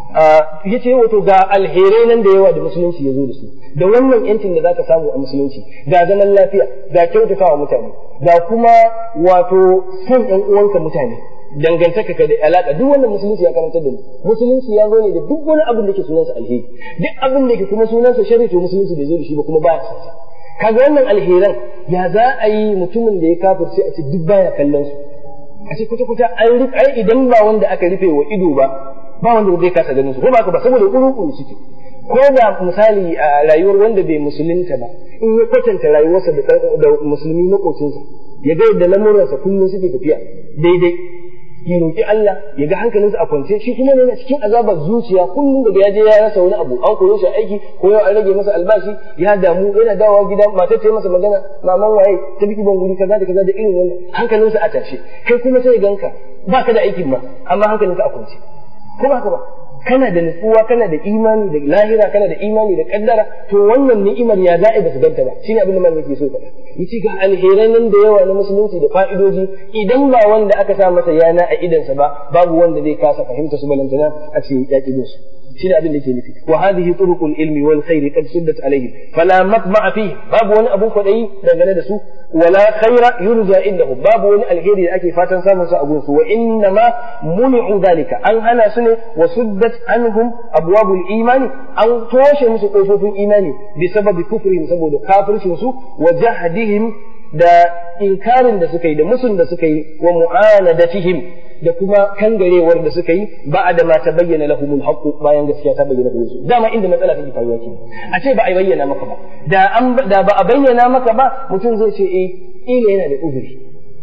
ya ce wato ga alherai nan da yawa da musulunci ya zo da su da wannan yancin da zaka samu a musulunci ga zaman lafiya ga kyautatawa mutane ga kuma wato son ƴan uwanka mutane dangantaka ka da alaka duk wannan musulunci ya karantar da mu musulunci ya zo ne da duk wani abin da ke sunansa alheri duk abin da ke kuma sunansa sharri to musulunci bai zo da shi ba kuma baya sa kaga wannan alheran ya za a yi mutumin da ya kafirce a ce duk baya kallon su a ce kuta kuta an rufe idan ba wanda aka rufe wa ido ba ba wanda zai kasa ganin su ko ba ka ba saboda kuru suke ko da misali a rayuwar wanda bai musulunta ba in ya kwatanta rayuwarsa da musulmi makocinsa ya ga yadda lamuransa kullum suke tafiya daidai ya roƙi Allah ya ga hankalinsa a kwance shi kuma ne cikin azabar zuciya kullum daga ya je ya rasa wani abu an koyo shi aiki ko yau an rage masa albashi ya damu yana dawowa gida matar ta masa magana maman waye ta biki ban guri kaza da kaza da irin wannan hankalinsa a tashe kai kuma sai ganka ba ka da aikin ma amma hankalinka a kwance ko ba ka ba kana da nutsuwa kana da imani da lahira kana da imani da kaddara to wannan ni'imar ya za'i ba su ganta ba shine abin da malamin ke so faɗa yace ga alheran nan da yawa na musulunci da fa'idoji idan ba wanda aka sa masa yana a idansa ba babu wanda zai kasa fahimta su balantana a ce ya ƙi su shine abin da ke nufi wa hadhihi turuqul ilmi wal khair qad suddat alayhi fala matma'a fihi babu wani abun kwadayi dangane da su wala khaira yurja indahu babu wani alheri da ake fatan samun sa a gun su wa inna ma muni'u dhalika an hana su ne wa suddat anhum abwabul imani an toshe musu kofofin imani bi sababi kufrihim saboda kafircin su wa jahdihim da inkarin da suka yi da musun da suka yi wa mu'anadatihim da kuma kangarewar da suka yi ba da ma ta bayyana lahumul haqqu bayan gaskiya ta bayyana gare su dama inda matsala take faruwa ke a ce ba a bayyana maka ba da an da ba a bayyana maka ba mutum zai ce eh ila yana da uzuri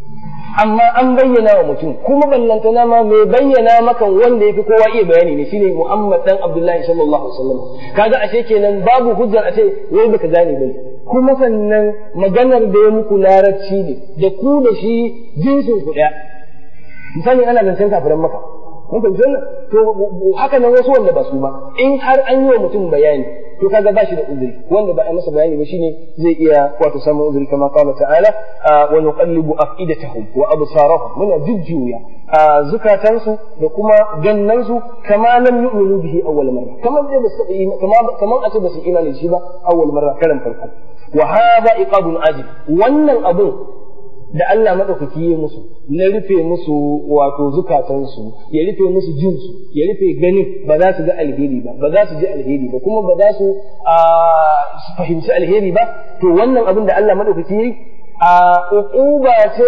amma an bayyana wa mutum kuma ballantana ma mai bayyana maka wanda yafi kowa iya bayani ne shine Muhammad dan Abdullahi sallallahu alaihi wasallam kaga ashe kenan babu hujjar a ce wai baka gane ba kuma sannan maganar da ya muku larabci ne da ku da shi jinsin ku daya misali ana zancen kafiran maka mun fahimci wannan to haka nan wasu wanda ba su ba in har an yi wa mutum bayani to kaga ba shi da uzuri wanda ba a masa bayani ba shine zai iya wato samun uzuri kama qala ta'ala wa nuqallibu afidatahum wa absarahum muna jujjuya zukatansu da kuma gannansu kama lam yu'minu bihi awwal marra kamar da basu kama kamar a ce basu imani da shi ba awwal marra karan farko wa hadha iqabun ajib wannan abun da Allah maɗaukaki ya musu na rufe musu wato zukatansu ya rufe musu jinsu ya rufe ganin ba za su ga alheri ba ba za su ji alheri ba kuma ba za su fahimci alheri ba to wannan abin da Allah maɗaukaki ya yi a uquba ce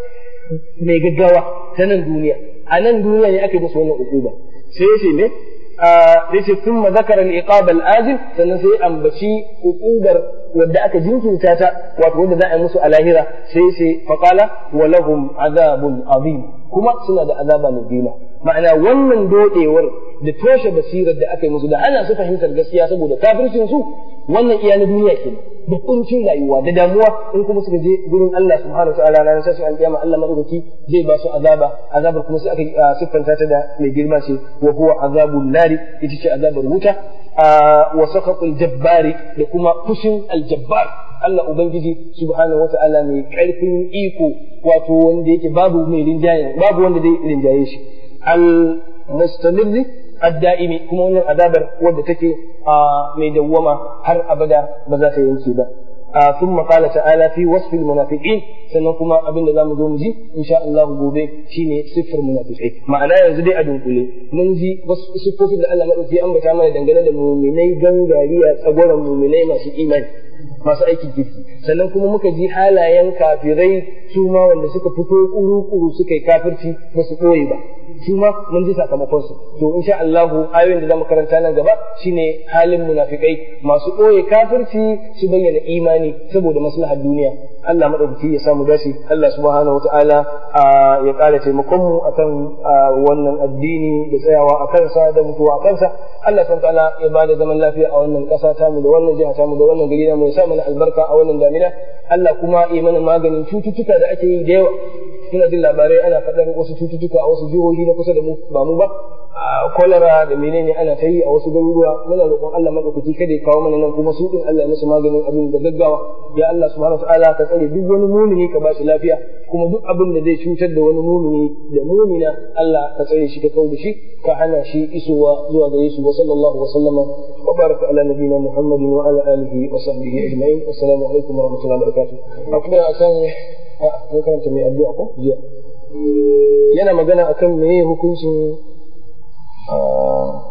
mai gaggawa ta nan duniya a nan duniya ne aka yi musu wannan uquba sai ya ce me yace thumma zakara al-iqab al-ajil sannan sai ambaci uqubar wadda aka jinkirta ta wato wanda za a yi musu a lahira sai sai faqala wa lahum azabun azim kuma suna da azaba mai girma ma'ana wannan dodewar da toshe basirar da aka yi musu da ana su fahimtar gaskiya saboda kafircin su wannan iya na duniya kenan da kuncin rayuwa da damuwa in kuma suka je gurin Allah subhanahu wa ta'ala ranar sashin alƙiyama Allah madaukaki zai ba su azaba azabar kuma sai aka siffanta ta da mai girma ce wa huwa azabun nari ita ce azabar wuta wa saqatul jabbari da kuma fushin aljabbar Allah ubangiji subhanahu wa ta'ala mai karfin iko wato wanda yake babu mai rinjaye babu wanda zai rinjaye shi al mustamilli adda'imi kuma wannan azabar wadda take mai dawwama har abada ba za ta yanke ba ثم قال تعالى في وصف المنافقين sannan kuma abin da zamu zo mu ji insha Allah gobe shine siffar munafiqai ma'ana yanzu dai a dunkule mun ji wasu siffofin da Allah madauki ya ambata mana dangane da muminai gangariya tsagoran muminai masu imani masu aikin kirki sannan kuma muka ji halayen kafirai su ma wanda suka fito kuru-kuru suka yi kafirci ba su ɓoye ba su ma mun ji sakamakon su to insha Allah ayoyin da zamu karanta nan gaba shine halin munafikai masu ɓoye kafirci su bayyana imani saboda maslahar duniya Allah madaukaki ya samu dace Allah subhanahu wataala ya ƙara taimakon mu akan wannan addini da tsayawa a kansa da mutuwa a kansa Allah subhanahu wataala ya bada zaman lafiya a wannan ƙasa tamu da wannan jiha tamu da wannan gari mu ya sa mana albarka a wannan damina Allah kuma ya mana maganin cututtuka da ake yi da yawa ina jin labarai ana faɗar wasu cututtuka a wasu jihohi na kusa da mu ba mu ba kwalara da menene ana ta yi a wasu garuruwa muna roƙon Allah madaukaki kada ya kawo mana nan kuma su din Allah ya musu maganin abin da gaggawa ya Allah subhanahu wataala ka tsare duk wani mumini ka ba shi lafiya kuma duk abin da zai cutar da wani mumini da mumina Allah ka tsare shi ka kawo da shi ka hana shi isowa zuwa gare su wa sallallahu wa sallama wa baraka ala nabiyina Muhammadin wa ala alihi wa sahbihi ajma'in assalamu alaikum wa rahmatullahi wa barakatuh akwai akan mun karanta mai addu'a ko jiya yana magana akan meye hukuncin